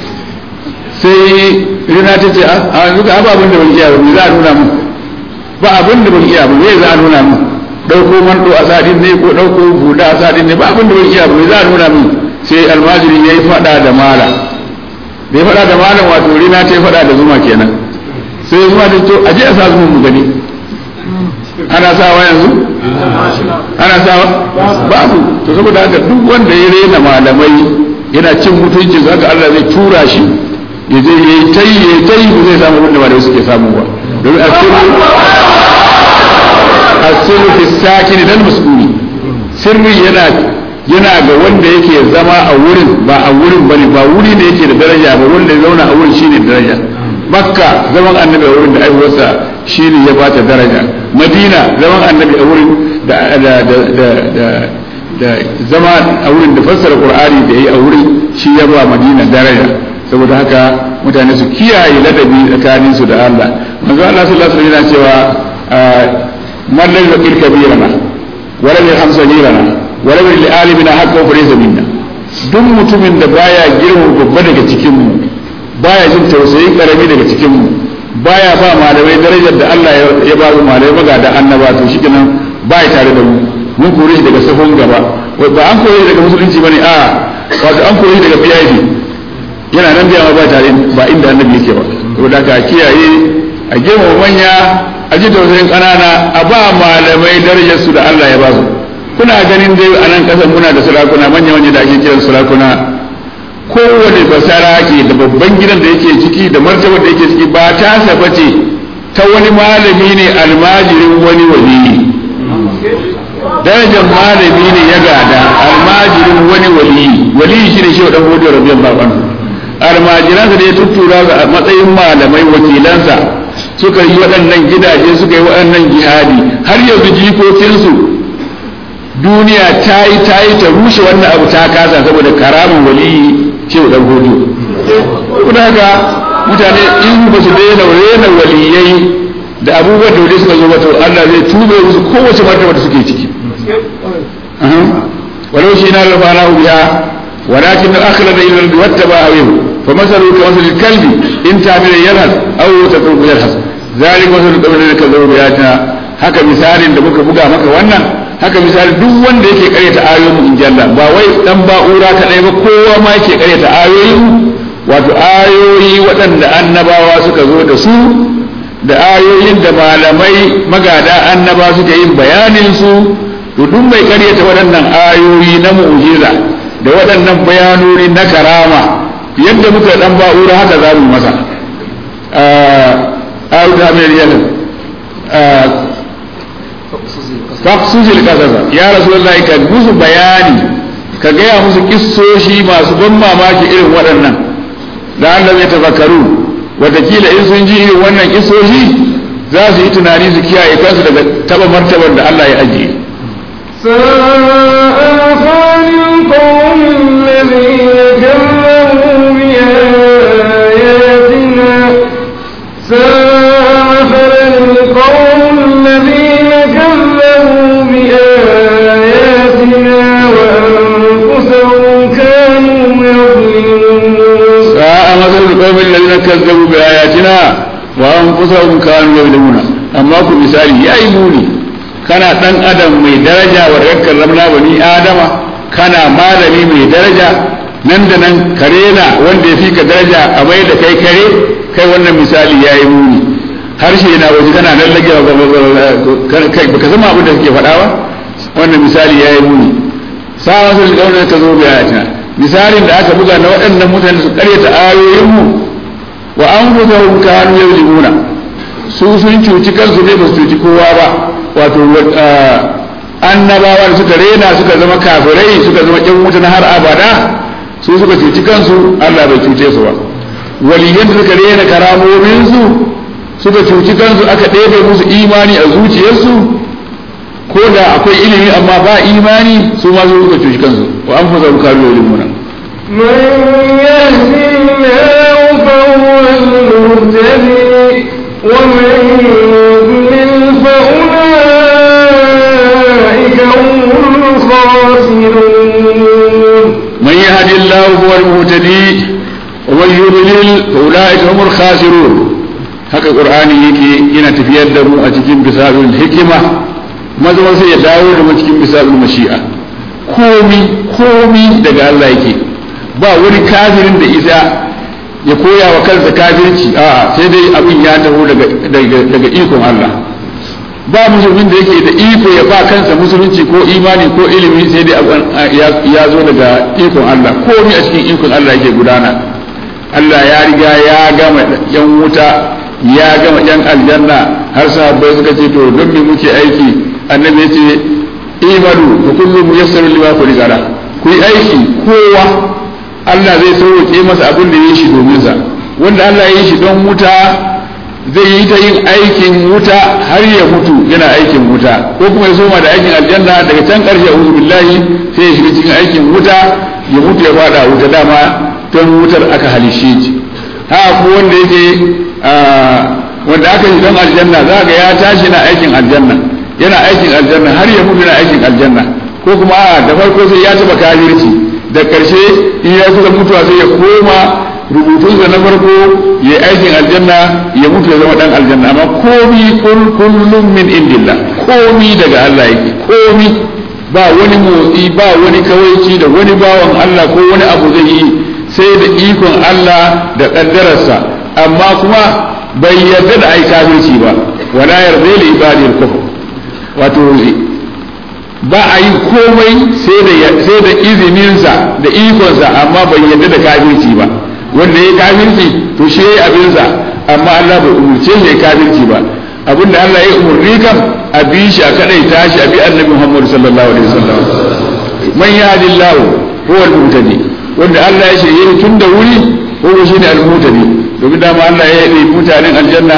sai rina ta ce a yanzu ka ababin da ban iya ba za a nuna mu ba abin da ban iya ba me za a nuna mu dauko manto a sadin ne ko dauko buda a sadin ne ba abin da ban iya ba me za a nuna mu sai almajiri yayi fada da mala da ya fada da malam wato rina ta yi fada da zuma kenan sai zuma ta to aje a sa zuma mu gani ana sawa yanzu ana sawa babu to saboda haka duk wanda ya rena malamai yana cin mutunci zaka Allah zai tura shi ya je ya yi tayi ya yi tayi ba zai samu abin da malamai suke samu ba domin asiru fi sakin dan mas'uli sirri yana yana ga wanda yake zama a wurin ba a wurin bane ba wuri ne yake da daraja ba wanda ya zauna a wurin shine daraja makka zaman annabi a wurin da aiwarsa shine ya bata daraja madina zaman annabi a wurin da da da da da zama a wurin da fassara qur'ani da yayi a wurin shi ya ba madina daraja saboda haka mutane su kiyaye ladabi tsakanin su da Allah manzo Allah sallallahu alaihi wasallam yana cewa man lam yaqil kabirana wa lam yarham sagirana wa lam li alimina haqqan fa laysa minna duk mutumin da baya girma babba daga cikin mu baya jin tausayin karami daga cikin mu baya ba malamai darajar da Allah ya ba su malamai maga da annaba to shikenan baya tare da mu mun kore shi daga safon gaba ba an kore shi daga musulunci bane a wato an kore shi daga biyayi yana nan biya ba tare ba inda annabi yake ba saboda ka kiyaye a girma manya a ji tausayin ƙanana a ba malamai darajar su da Allah ya ba su kuna ganin dai a nan ƙasar muna da sarakuna manya manya da ake kiran sarakuna kowane basara ke da babban gidan da yake ciki da martabar da yake ciki ba ta saba ce ta wani malami ne almajirin wani waliyi darajar malami ne ya gada almajirin wani waliyi waliyi shine shi dan hudu rabbiyan baban almajiransa da ya tuttura a matsayin malamai wakilansa suka yi waɗannan gidaje suka yi waɗannan jihadi har yanzu jikokinsu duniya ta yi ta yi ta rushe wannan abu ta kasa saboda karamin waliyi shehu dan hudu kuma haka mutane in ba su daina rena waliyai da abubuwan da wani suka zo mata Allah zai tube musu kowace martaba da suke ciki walau shi na lafana biya ولكن أخلد إلى الأرض واتبع هويه فمثله كمثل الكلب إن تعمل يلهث أو تترك يلهث ذلك مثل القوم الذين كذبوا بآياتنا haka misalin da muka buga maka wannan haka misalin duk wanda yake karyata ayoyin mu inji Allah ba wai dan ba'ura kadai ba kowa ma yake karyata ayoyin wato ayoyi waɗanda annabawa suka zo da su da ayoyin da malamai magada annaba suka yin bayanin su to duk mai karyata waɗannan ayoyi na mu'jiza da waɗannan bayanoni na karama yadda muka dan ba'ura haka za mu masa a ta mai yalin faksuzil kasasa ya rasulullahi ka musu bayani ka gaya musu kissoshi masu ban mamaki irin waɗannan da Allah zai tafakkaru watakila in sun ji irin wannan kissoshi za su yi tunani su kiyaye kansu daga taba martabar da Allah ya ajiye ساء مثل القوم الذين كذبوا بآياتنا ساء مثل القوم الذين كذبوا بآياتنا وأنفسهم كانوا يظلمون ساء مثل القوم الذين كذبوا بآياتنا وأنفسهم كانوا يظلمون أما ku misali ya yi muni kana ɗan adam mai daraja wa rakkar ramna bani adama kana malami mai daraja nan da nan kare na wanda ya fi ka daraja a mai da kai kare kai wannan misali ya yi muni harshe na waje kana nan lage baka zama abin da suke faɗa ba wannan misali ya yi muni sa wasu da ka zo bayatina misalin da aka buga na waɗannan mutane su karyata ayoyinmu anfusahum kanu yuzlimuna su sun cuci kansu ne ba su cuci kowa ba wato annabawa da suka rena suka zama kafirai suka zama ƴan wuta na har abada su suka cuci kansu Allah bai cuce su ba waliyan da suka rena karamominsu suka cuci kansu aka ɗebe musu imani a zuciyarsu ko da akwai ilimi amma ba imani su ma su suka cuci kansu wa an fasa karu da limuna من يهدي الله فهو المهتدي ومن يضلل فأولئك هم الخاسرون من يهد الله هو المهتدي ومن يضلل فأولئك هم الخاسرون haka qur'ani yake yana tafiyar da mu a cikin bisabil hikima maza sai ya dawo da mu cikin bisabil mashi'a komi komi daga Allah yake ba wani kafirin da isa ya koya wa kansa kafirci a sai dai abin ya taho daga daga ikon Allah ba musulmin da yake da iko ya ba kansa musulunci ko imani ko ilimi sai dai ya zo daga ikon Allah komi a cikin ikon Allah yake gudana Allah ya riga ya gama yan wuta ya gama yan aljanna har sahabbai suka ce to don me muke aiki annabi ya ce imanu fa kullu muyassaru lima khuliqa ku yi aiki kowa Allah zai sauke masa abin da ya shi domin sa wanda Allah ya yi shi don wuta zai yi ta yin aikin wuta har ya mutu yana aikin wuta ko kuma ya soma da aikin aljanna daga can karshe a billahi sai ya shiga cikin aikin wuta ya mutu ya fada wuta dama don wutar aka halishe shi ha ko wanda yake wanda aka yi don aljanna za ga ya tashi na aikin aljanna yana aikin aljanna har ya mutu na aikin aljanna ko kuma a da farko sai ya taba kafirci da karshe in ya kusa mutuwa sai ya koma rubutunsa na farko ya aikin aljanna ya mutu ya zama dan aljanna amma komi kullum min indillah komi daga Allah yake komi ba wani motsi ba wani kawaici da wani bawan Allah ko wani abu zai yi sai da ikon Allah da kaddararsa amma kuma bai yarda da ai kafirci ba wala yarda li ibadi al-kufr wato ba a yi komai sai da sai da izininsa da ikonsa amma bai yarda da kafirci ba wanda ya kafirci to shi yayi abinsa amma Allah bai umurce shi ya kafirci ba abinda Allah ya umurni kam a bi shi a kadai tashi a bi annabi Muhammad sallallahu alaihi wasallam man yahdillahu huwa al-muhtadi wanda Allah ya shirye tun da wuri ko shine al-muhtadi domin dama Allah ya yi mutanen aljanna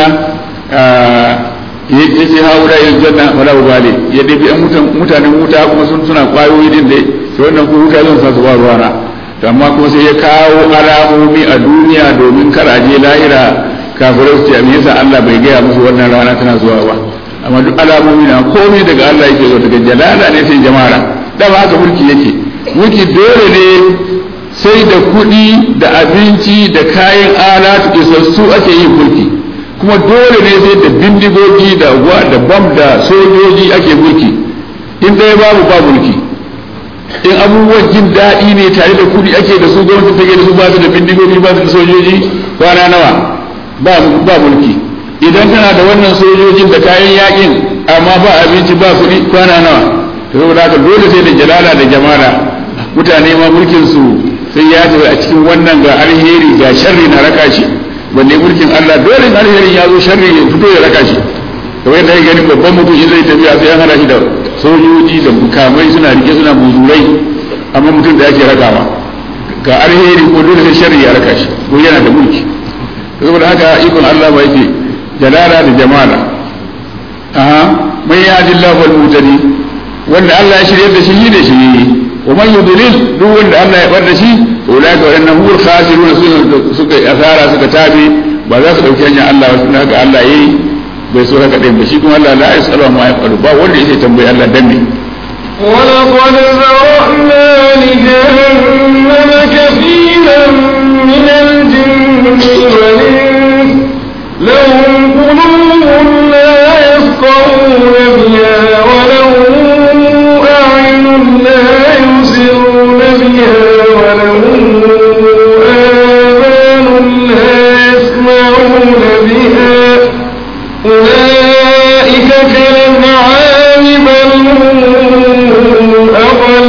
ya ce haura yin janna wala ubali ya dabi an mutanen wuta kuma sun suna kwayoyi din dai to wannan ko wuta zan sa su ba ruwana to amma kuma sai ya kawo alamomi a duniya domin kar a je lahira kafirai su ce me yasa Allah bai gaya musu wannan rana tana zuwa ba amma duk alamomi na komai daga Allah yake zo daga jalala ne sai jama'a dama haka mulki yake mulki dole ne sai da kuɗi da abinci da kayan alatu isassu ake yin mulki kuma dole ne sai da bindigogi da wa da bam da sojoji ake mulki in ɗaya babu ba mulki in abubuwan jin daɗi ne tare da kuɗi ake da su gwamnati take da su ba su da bindigogi ba su da sojoji kwana nawa ba mulki idan tana da wannan sojojin da kayan yakin amma ba abinci ba kuɗi kwana nawa to saboda haka dole sai da jalala da jamala mutane ma mulkin su sai ya tafi a cikin wannan ga alheri ga sharri na raka shi wanne mulkin Allah dole alherin ya zo sharri ya fito ya raka shi kamar yadda ya gani babban mutum in zai tafiya sai an hada shi da sojoji da mukamai suna rike suna muzurai amma mutum da yake rakawa ga alheri ko dole sai sharri ya raka shi ko yana da mulki saboda haka ikon Allah ba yake jalala da jamala aha man yahdillahu wal mutadi wanda Allah ya shirye da shi ne shi wa man yudlil duk wanda Allah ya bar da shi ulai ka wannan hul khasirun suka asara suka tabi ba za su dauki hanyar Allah ba tunda haka Allah yayi bai so haka din ba shi kuma Allah la yasalu ma yafalu ba wanda yake tambayi Allah dan ne ولقد ذرأنا لجهنم كثيرا من الجن والإنس لهم قلوب لا يفقهون بها ولهم أعين لا يبصرون بها ولهم آذان لا يسمعون بها أولئك كالأنعام بل هم أضل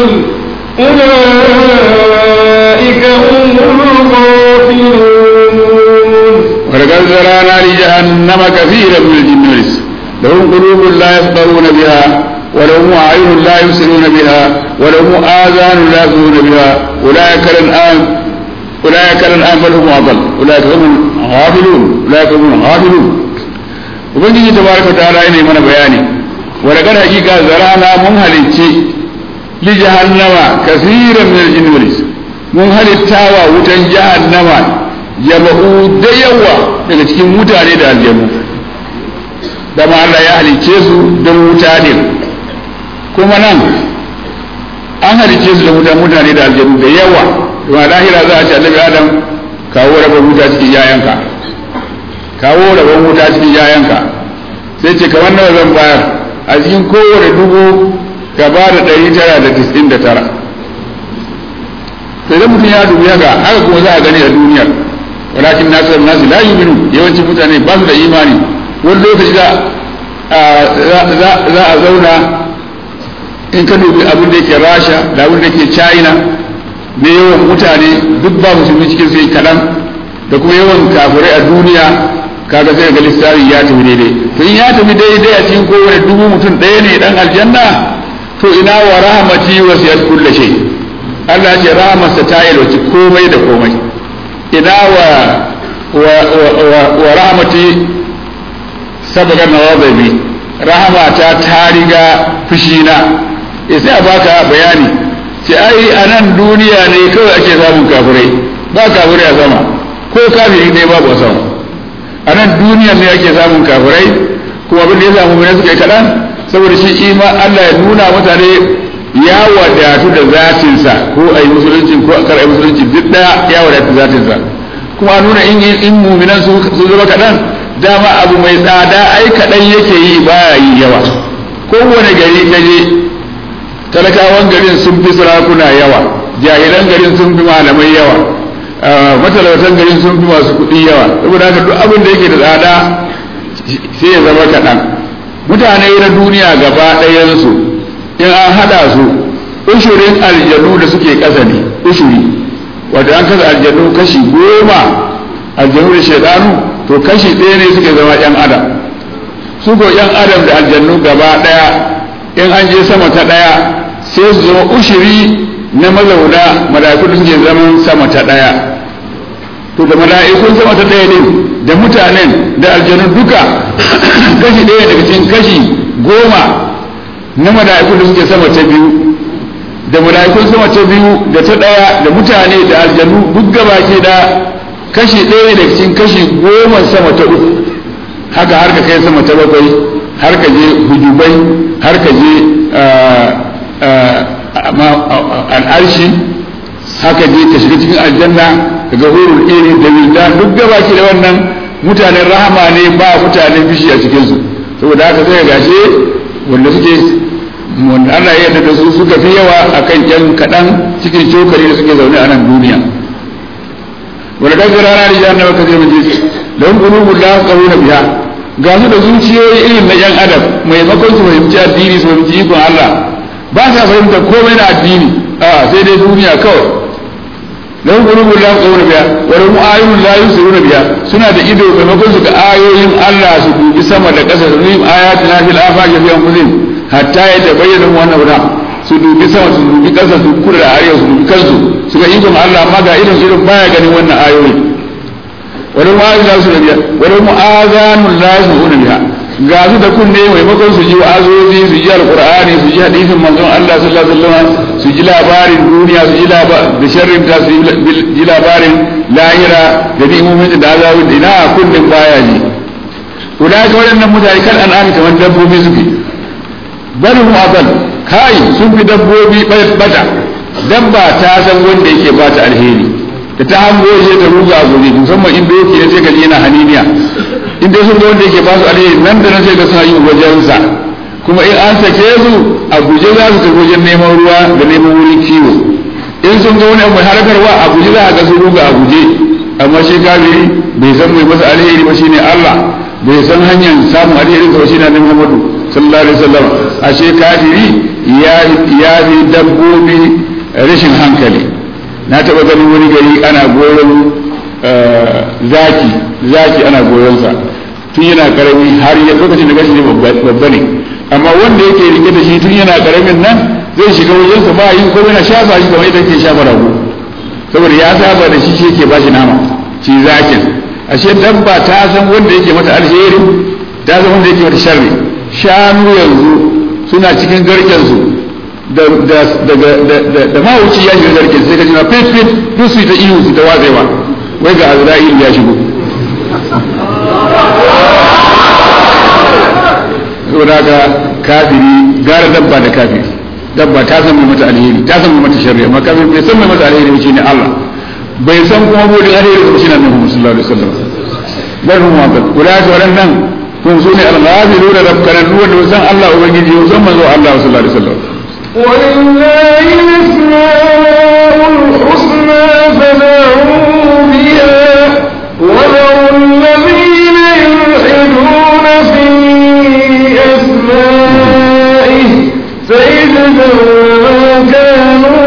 أولئك هم الغافلون ولقد ولقد ذرانا لجهنم كثيرا من الجن والإنس لهم قلوب لا يفقهون بها ولهم أعين لا يبصرون بها ولهم آذان لا يسمعون بها أولئك الأنعام أولئك الأنعام بل هم أضل أولئك هم الغافلون أولئك هم الغافلون ubangiji tabaraka ta'ala yana mana bayani ولقد حقيقة زرعنا من هلتي لجهنم كثيرا من الجن والإنس من هلتاوى وتن جهنم jama'u da yawa daga cikin mutane da aljanu dama Allah ya halicce su don wuta ne kuma nan an halicce su da wuta mutane da aljanu da yawa kuma lahira za a ce annabi adam kawo rabon wuta cikin yayanka kawo rabon wuta cikin yayanka sai ce kamar nawa zan bayar a cikin kowane dubu ka ba da ɗari tara da tisin da tara sai da mutum ya dubi haka haka kuma za a gani a duniyar walakin nasu nasu la yu'minu yawanci mutane ba su da imani wani lokaci za a zauna in ka dubi abin da yake rasha da abin da yake china da yawan mutane duk ba musulmi cikin sai kaɗan da kuma yawan kafirai a duniya kaga sai ga lissafi ya tafi daidai to in ya tafi daidai a cikin kowane dubu mutum ɗaya ne dan aljanna to ina wa rahmati wasiyat kulli shay Allah ya ce rahmarsa ta yalwaci komai da komai ina wa wa wa rahmati sabaga nawabi rahmata ta riga fushina sai a baka bayani ce ai a nan duniya ne kawai ake samun kafirai ba kafirai a sama ko kafiri ne babu a sama a nan duniya ne ake samun kafirai kuma abin da ya samu mai suka yi kaɗan saboda shi ima Allah ya nuna mutane ya wadatu da zatinsa ko a yi musulunci ko a kar a yi musulunci duk ɗaya ya wadatu da zatinsa kuma nuna in in muminan su zama kaɗan dama abu mai tsada ai kaɗan yake yi baya yi yawa kowane gari kaje talakawan garin sun fi sarakuna yawa jahilan garin sun fi malamai yawa matalautan garin sun fi masu kuɗi yawa saboda haka duk abin da yake da tsada sai ya zama kaɗan mutane na duniya gaba ɗayansu in an haɗa su ushurin aljanu da suke ƙasa ne ushuri wato an kasa aljanu kashi goma aljanu da shaidanu to kashi ɗaya ne suke zama ‘yan adam su ko ‘yan adam da aljannu gaba ɗaya in an je sama ta ɗaya sai su zama ushiri na mazauna mala'ikun da suke zaman sama ta ɗaya to da mala'ikun sama ta ɗaya din da mutanen da aljanu duka kashi ɗaya daga cikin kashi goma na mala'ikun da suke sama ta biyu da mala'ikun sama ta biyu da ta ɗaya da mutane da aljanu duk gaba ke da kashi ɗaya daga cikin kashi goma sama ta uku haka har ka kai sama ta bakwai har ka je hujubai har ka je al'arshi haka je ka shiga cikin aljanna ka ga hurul iri da wildan duk gaba ke da wannan mutanen rahama ne ba mutanen bishi a cikinsu saboda haka sai gashe wanda suke wanda Allah ya yarda da su suka fi yawa akan yan kaɗan cikin cokali da suke zaune a nan duniya wanda kan rana da jahannama ka zai mace lahum qulubun la yafqahuna biha ga su da zuciyoyi irin na yan adam maimakon su fahimci addini su fahimci ikon Allah ba sa fahimta komai na addini a sai dai duniya kawai lahum qulubun la yafqahuna biha wa lahum ayunun la yusiruna biha suna da ido maimakon su ga ayoyin Allah su dubi sama da ƙasa su dubi ayatina fil afaqi fi anfusihim hatta ya tabayyana mu wannan wada su dubi sama su dubi ƙasa su kura da arewa su dubi kansu su ga ikon Allah amma ga irin irin baya ganin wannan ayoyi wani ma'azu za su rabiya wani mu'azanun la su hudu biha ga su da kunne maimakon su ji wa'azozi su ji alqur'ani su ji hadisin manzon Allah sallallahu alaihi wasallam su ji labarin duniya su ji labarin da sharrin ta su ji labarin lahira da ni'imomin da azabin ina kunnin baya ji ulai ka waɗannan mutane kan an'ami kamar dabbobi suke bal hum adal kai sun fi dabbobi bata dabba ta san wanda yake ba ta alheri da ta hango shi ta ruga a guje musamman in doki ya ce gaji yana haniniya in dai sun ga wanda yake ba su alheri nan da nan sai ga suna yin wajensa kuma in an sake su a guje za su tafi wajen neman ruwa da neman wurin kiwo in sun ga wani abu mai harakarwa a guje za a ga su ruga a guje amma shi kafiri bai san mai masa alheri ba shine Allah bai san hanyar samun alheri ba shine Annabi Muhammadu sallallahu alaihi wasallam ashe kafiri ya ya bi dabbobi rashin hankali na taba ganin wani gari ana goyon zaki zaki ana goyonsa tun yana karami har ya lokacin da gashi ne babba ne amma wanda yake rike da shi tun yana karamin nan zai shiga wajensa ba yi ko yana shafa shi kamar yadda ke shafa rago saboda ya saba da shi shi yake ba shi nama ci zakin ashe dabba ta san wanda yake mata alheri ta san wanda yake mata sharri shanu yanzu suna cikin garken su da da da da da mawuci ya shiga garken sai ka ji na fit fit duk su ta ihu su ta watsewa wai ga azra'il ya shigo saboda haka kafiri gara dabba da kafiri dabba ta san mai mata alheri ta san mai mata sharri amma kafiri bai san mai mata alheri ba shine Allah bai san kuma bude alheri ba shine Annabi sallallahu alaihi wasallam bal hum wa bal ulaka wadannan kun sune al-ghafiluna rabbanan wanda san Allah ubangiji san manzo Allah sallallahu alaihi wasallam ولله الأسماء الحسنى فدعوه بها وذروا الذين يلحدون في أسمائه سيجزون ما كانوا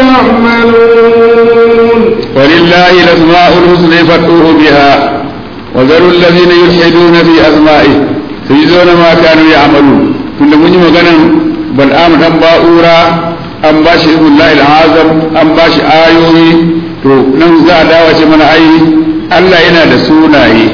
يعملون ولله الأسماء الحسنى فادعوه بها وذروا الذين يلحدون في أسمائه سيجزون ما كانوا يعملون كنا من مغنى بل آمن أن باؤورا أن باشي اسم الله العظم أن باشي آيوي to nan za a dawo ce mana ai Allah yana da sunaye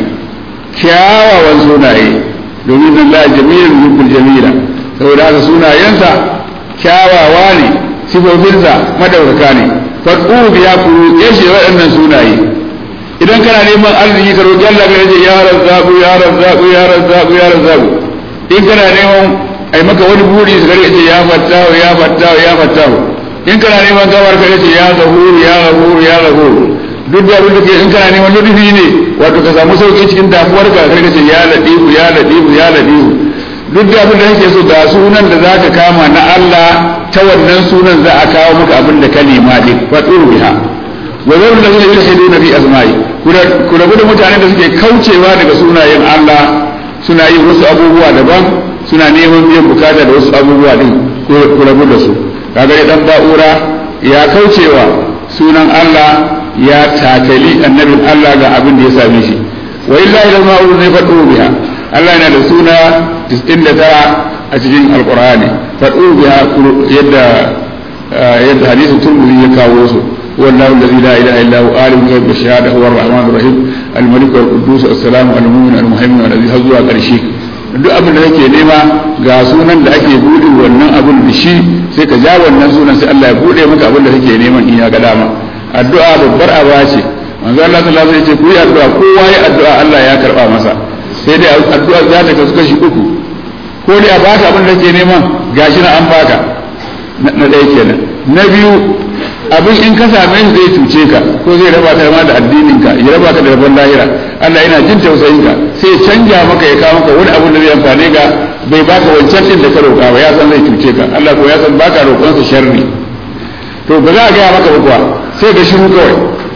kyawawan sunaye domin Allah jamilun yubbul jamila saboda haka sunayensa kyawawa ne sifofinsa madaukaka ne fadu biya ku yace waɗannan sunaye idan kana neman arziki ka roƙi Allah ka yace ya razzabu ya razzabu ya razzabu ya razzabu in kana neman ai maka wani buri ka yace ya fattahu ya fattahu ya fattahu in kana neman gawar ka yace ya zahuru ya zahuru ya zahuru duk da abin da ke in kana neman ludufi ne wato ka samu sauki cikin damuwar ka kai kace ya ladifu ya ladifu ya ladifu duk da abin da kake so ga sunan da zaka kama na Allah ta wannan sunan za a kawo maka abin da ka nema din fatu biha wa zarul ladina yulhiduna fi asma'i ku rabu da mutanen da suke kaucewa daga sunayen Allah suna yin wasu abubuwa daban suna neman biyan bukata da wasu abubuwa din ku rabu da su kaga dan ba'ura ya kaucewa sunan Allah ya takali annabin Allah ga abin da ya same shi wa illahi lam ma'ul ne fadu biha Allah yana da suna 99 a cikin alqur'ani fadu biha yadda yadda hadisin turmudi ya kawo su والله الذي لا اله الا هو عالم الغيب والشهاده هو الرحمن الرحيم الملك والقدوس السلام المؤمن المهيمن الذي har zuwa ƙarshe duk abin da kake nema ga sunan da ake bude wannan abin da shi sai ka ja wannan sunan sai Allah ya bude maka abin da kake neman in ya ga dama addu'a babbar aba ce manzo Allah sallallahu alaihi wasallam ya ce ku yi addu'a kowa ya addu'a Allah ya karba masa sai dai addu'a za ta kasu kashi uku ko dai a baka abin da kake nema gashi na an baka na ɗaya kenan na biyu abin in ka same shi zai cuce ka ko zai raba ka ma da addinin ka ya raba ka da rabon lahira Allah yana jin tausayin ka sai ya canja maka ya kawo maka wani abin da zai amfane ka bai baka wancan din da ka roƙa ba ya san zai cuce ka Allah ko ya san baka roƙon sa sharri to ba za a gaya maka ba kuwa sai ga shiru kawai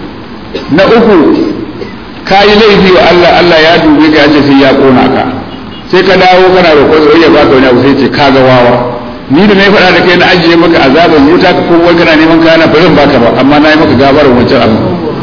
na uku ka yi laifi wa Allah Allah ya dube ka ya ce sai ya kona ka sai ka dawo kana roƙon sa ya baka wani abu sai ce ka ga wawa ni da na yi faɗa da kai na ajiye maka azabar wuta ka ko wai kana neman kana ba zan baka ba amma na yi maka gabar wancan abu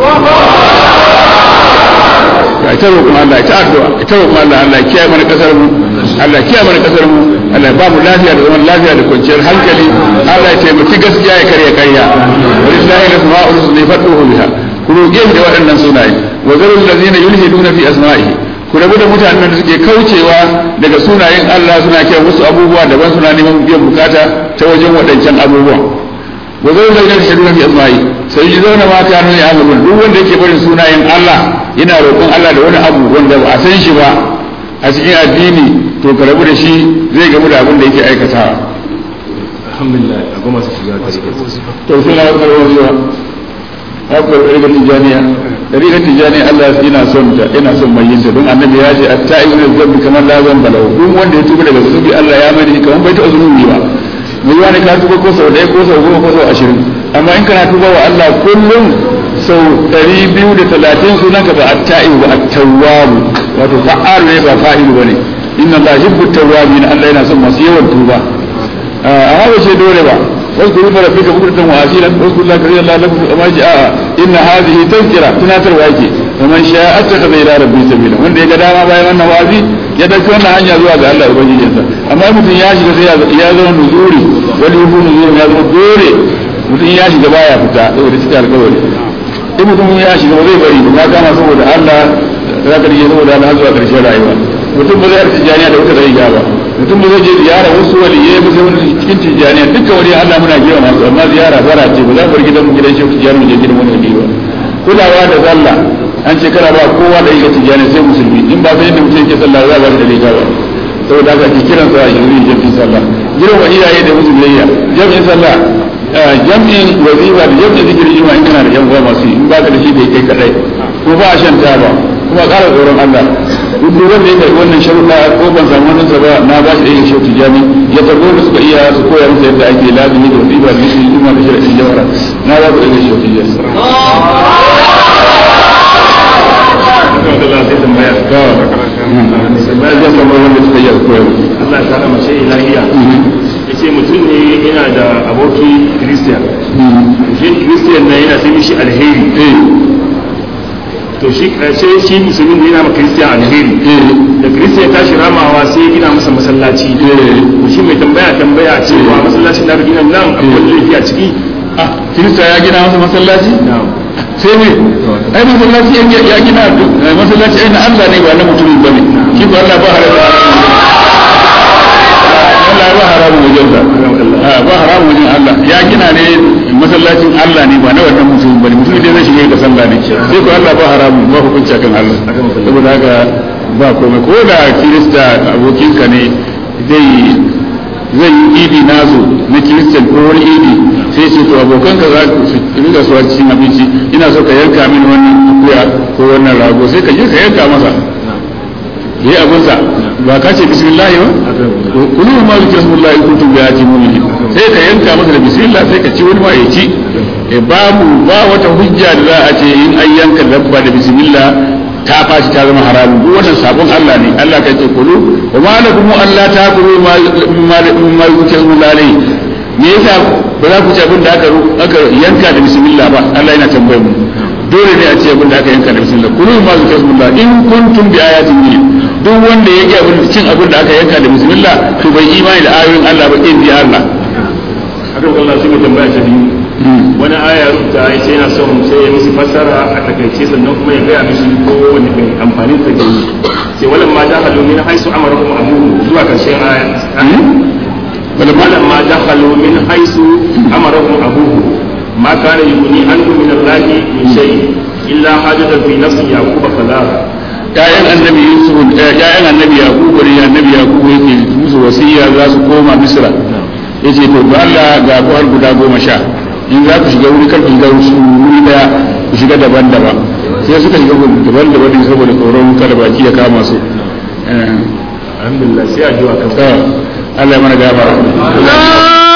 ya ta roƙon Allah ya ta addu'a ya ta roƙon Allah Allah ya kiyaye mana kasar mu Allah ya kiyaye mana kasar mu Allah ya ba mu lafiya da zaman lafiya da kwanciyar hankali Allah ya taimaki gaskiya ya karya karya walillahi al-asma'ul husna fad'uhu biha ku roƙe da waɗannan sunaye wa zarul ladina yulhiduna fi asma'ihi ku rabu da mutanen da suke kaucewa daga sunayen Allah suna kiran wasu abubuwa daban suna neman biyan bukata ta wajen waɗancan abubuwan wa zai zai nan shirin fi asma'i sai yi zauna ma ta nuna ya duk wanda yake barin sunayen Allah yana roƙon Allah da wani abu wanda ba a san shi ba a cikin addini to ka rabu da shi zai gamu da abin da yake aikatawa alhamdulillah a goma su shiga to suna karɓar zuwa akwai ɗariƙar tijaniya ɗariƙar tijaniya Allah yana son ta yana son mai yin ta don annabi ya ce atta ibn zambi kamar la zan balau duk wanda ya tuba daga zunubi Allah ya mai da kamar bai taɓa zunubi ba mai yiwa ne ka tuba ko sau ɗaya ko sau goma ko sau ashirin amma in kana tuba wa Allah kullum sau ɗari biyu da talatin sunan ka ba atta'ibu ba attawwabu wato fa'alu ne ba fa'ilu ba ne inna Allah yuhibbu tawwabin Allah yana son masu yawan tuba amma ba ce dole ba واذكروا اسم ربك بكرة وأصيلا واذكروا الله كثيرا لعلكم ما جاء إن هذه تذكرة تناتر واجي ومن شاء اتخذ إلى ربه سبيلا وان دي قداما باي وانا وازي يدك وانا عنيا زوا ga Allah ubangijinsa amma mutum ya shiga sai ya zama nuzuri wani yufu nuzuri ya zama dole mutum ya shiga baya fita saboda cika alkawari in mutum ya shiga ba zai bari ba kama saboda Allah za ka rike saboda Allah zuwa karshen rayuwa mutum ba zai harci janiya da wuta zai ba mutum ba zai je ziyara wasu waliyai ba sai wani cikin tijjaniya dukkan wani Allah muna gina masu amma ziyara bara ce ba za mu bar gidan mu gidan shehu tijjani mu je gidan wani wali ba kulawa da sallah an ce kana ba kowa da yake tijjani sai musulmi in ba sai inda mutum yake sallah za ba da riga ba saboda haka ki kiran sa yanzu yin jami'in sallah girma iyaye da musu biyayya jami'in sallah jami'in wazifa da jami'in zikirin jima in kana da yan uwa masu in ba ka da shi da kai kadai ko ba a shan taba kuma ƙara tsoron Allah duk duk wanda ya karɓi wannan sharuɗa ko ban samu wannan sa ba na ba shi da yin shautu jami ya tarbo da suka iya su koya masa yadda ake lazimi da wazifa da zikirin jima da shari'in jawara na ba ku da yin shautu jami. Ba zai samu wanda suka iya koya Allah ta rama shi ilahiya ya ce mutum ne yana da aboki Christian shi Christian na yana sai mishi alheri to shi sai shi musulmin da yana ma Christian alheri da Christian ta shi ramawa sai ya gina masa masallaci to shi mai tambaya tambaya cewa masallacin da aka gina nan akwai laifi a ciki Kirista ya gina masa masallaci? sai ne ai masallaci ya gina masallaci ai na Allah ne ba na mutumin ba ne shi ba Allah ba haramu Allah ba haramu wajen sa ba haramu wajen Allah ya gina ne masallacin Allah ne ba na wannan mutumin ba ne mutumin da zai shiga da sallah ne sai ko Allah ba haramu ba hukunci akan Allah saboda haka ba komai ko da kirista abokinka ne zai zai yi idi nasu na kiristan ko wani idi sai ce to abokan ka za su riga su cikin abinci ina so ka yanka mini wannan akuya ko wannan rago sai ka je ka yanka masa yi abinsa ba ka ce bismillah ba kulu ma zikra bismillah in kuntum bi ayati mu'minin sai ka yanka masa da bismillah sai ka ci wani ma ya ci babu ba wata hujja da za a ce in an yanka dabba da bismillah ta fashi ta zama haramun duk wannan sabon Allah ne Allah kai ce kulu wa ma lakum alla ta'kulu ma ma yukazzu lalai me yasa ba za ku ci abin da aka aka yanka da bismillah ba Allah yana tambayar mu dole ne a ce abin da aka yanka da bismillah kulu ma yukazzu lalai in kuntum bi ayatin min duk wanda yake abin cin abin da aka yanka da bismillah to bai imani da ayoyin Allah ba in ji Allah akan Allah shi mai tambaya ta biyu wani aya rubuta ya ce yana son sai ya musu fassara a takaice sannan kuma ya gaya mishi ko wani mai amfani da ke yi sai walan ma dakhalu min haisu amarakum abuhu zuwa karshen aya walan ma dakhalu min haisu amarakum abuhu ma kana yughni ankum min Allah min shay illa hajatan fi nafsi yaqub fala ƴaƴan annabi yusuf ƴaƴan annabi yaqub ne annabi yaqub yake musu wasiya za su koma misra yace to Allah ga ku har guda goma sha in za ku shiga wuri kar ku shiga wuri daya ku shiga daban-daban sai suka shiga daban-daban din saboda tsoron kada baki ya kama su alhamdulillah sai addu'a kan Allah ya mana gafara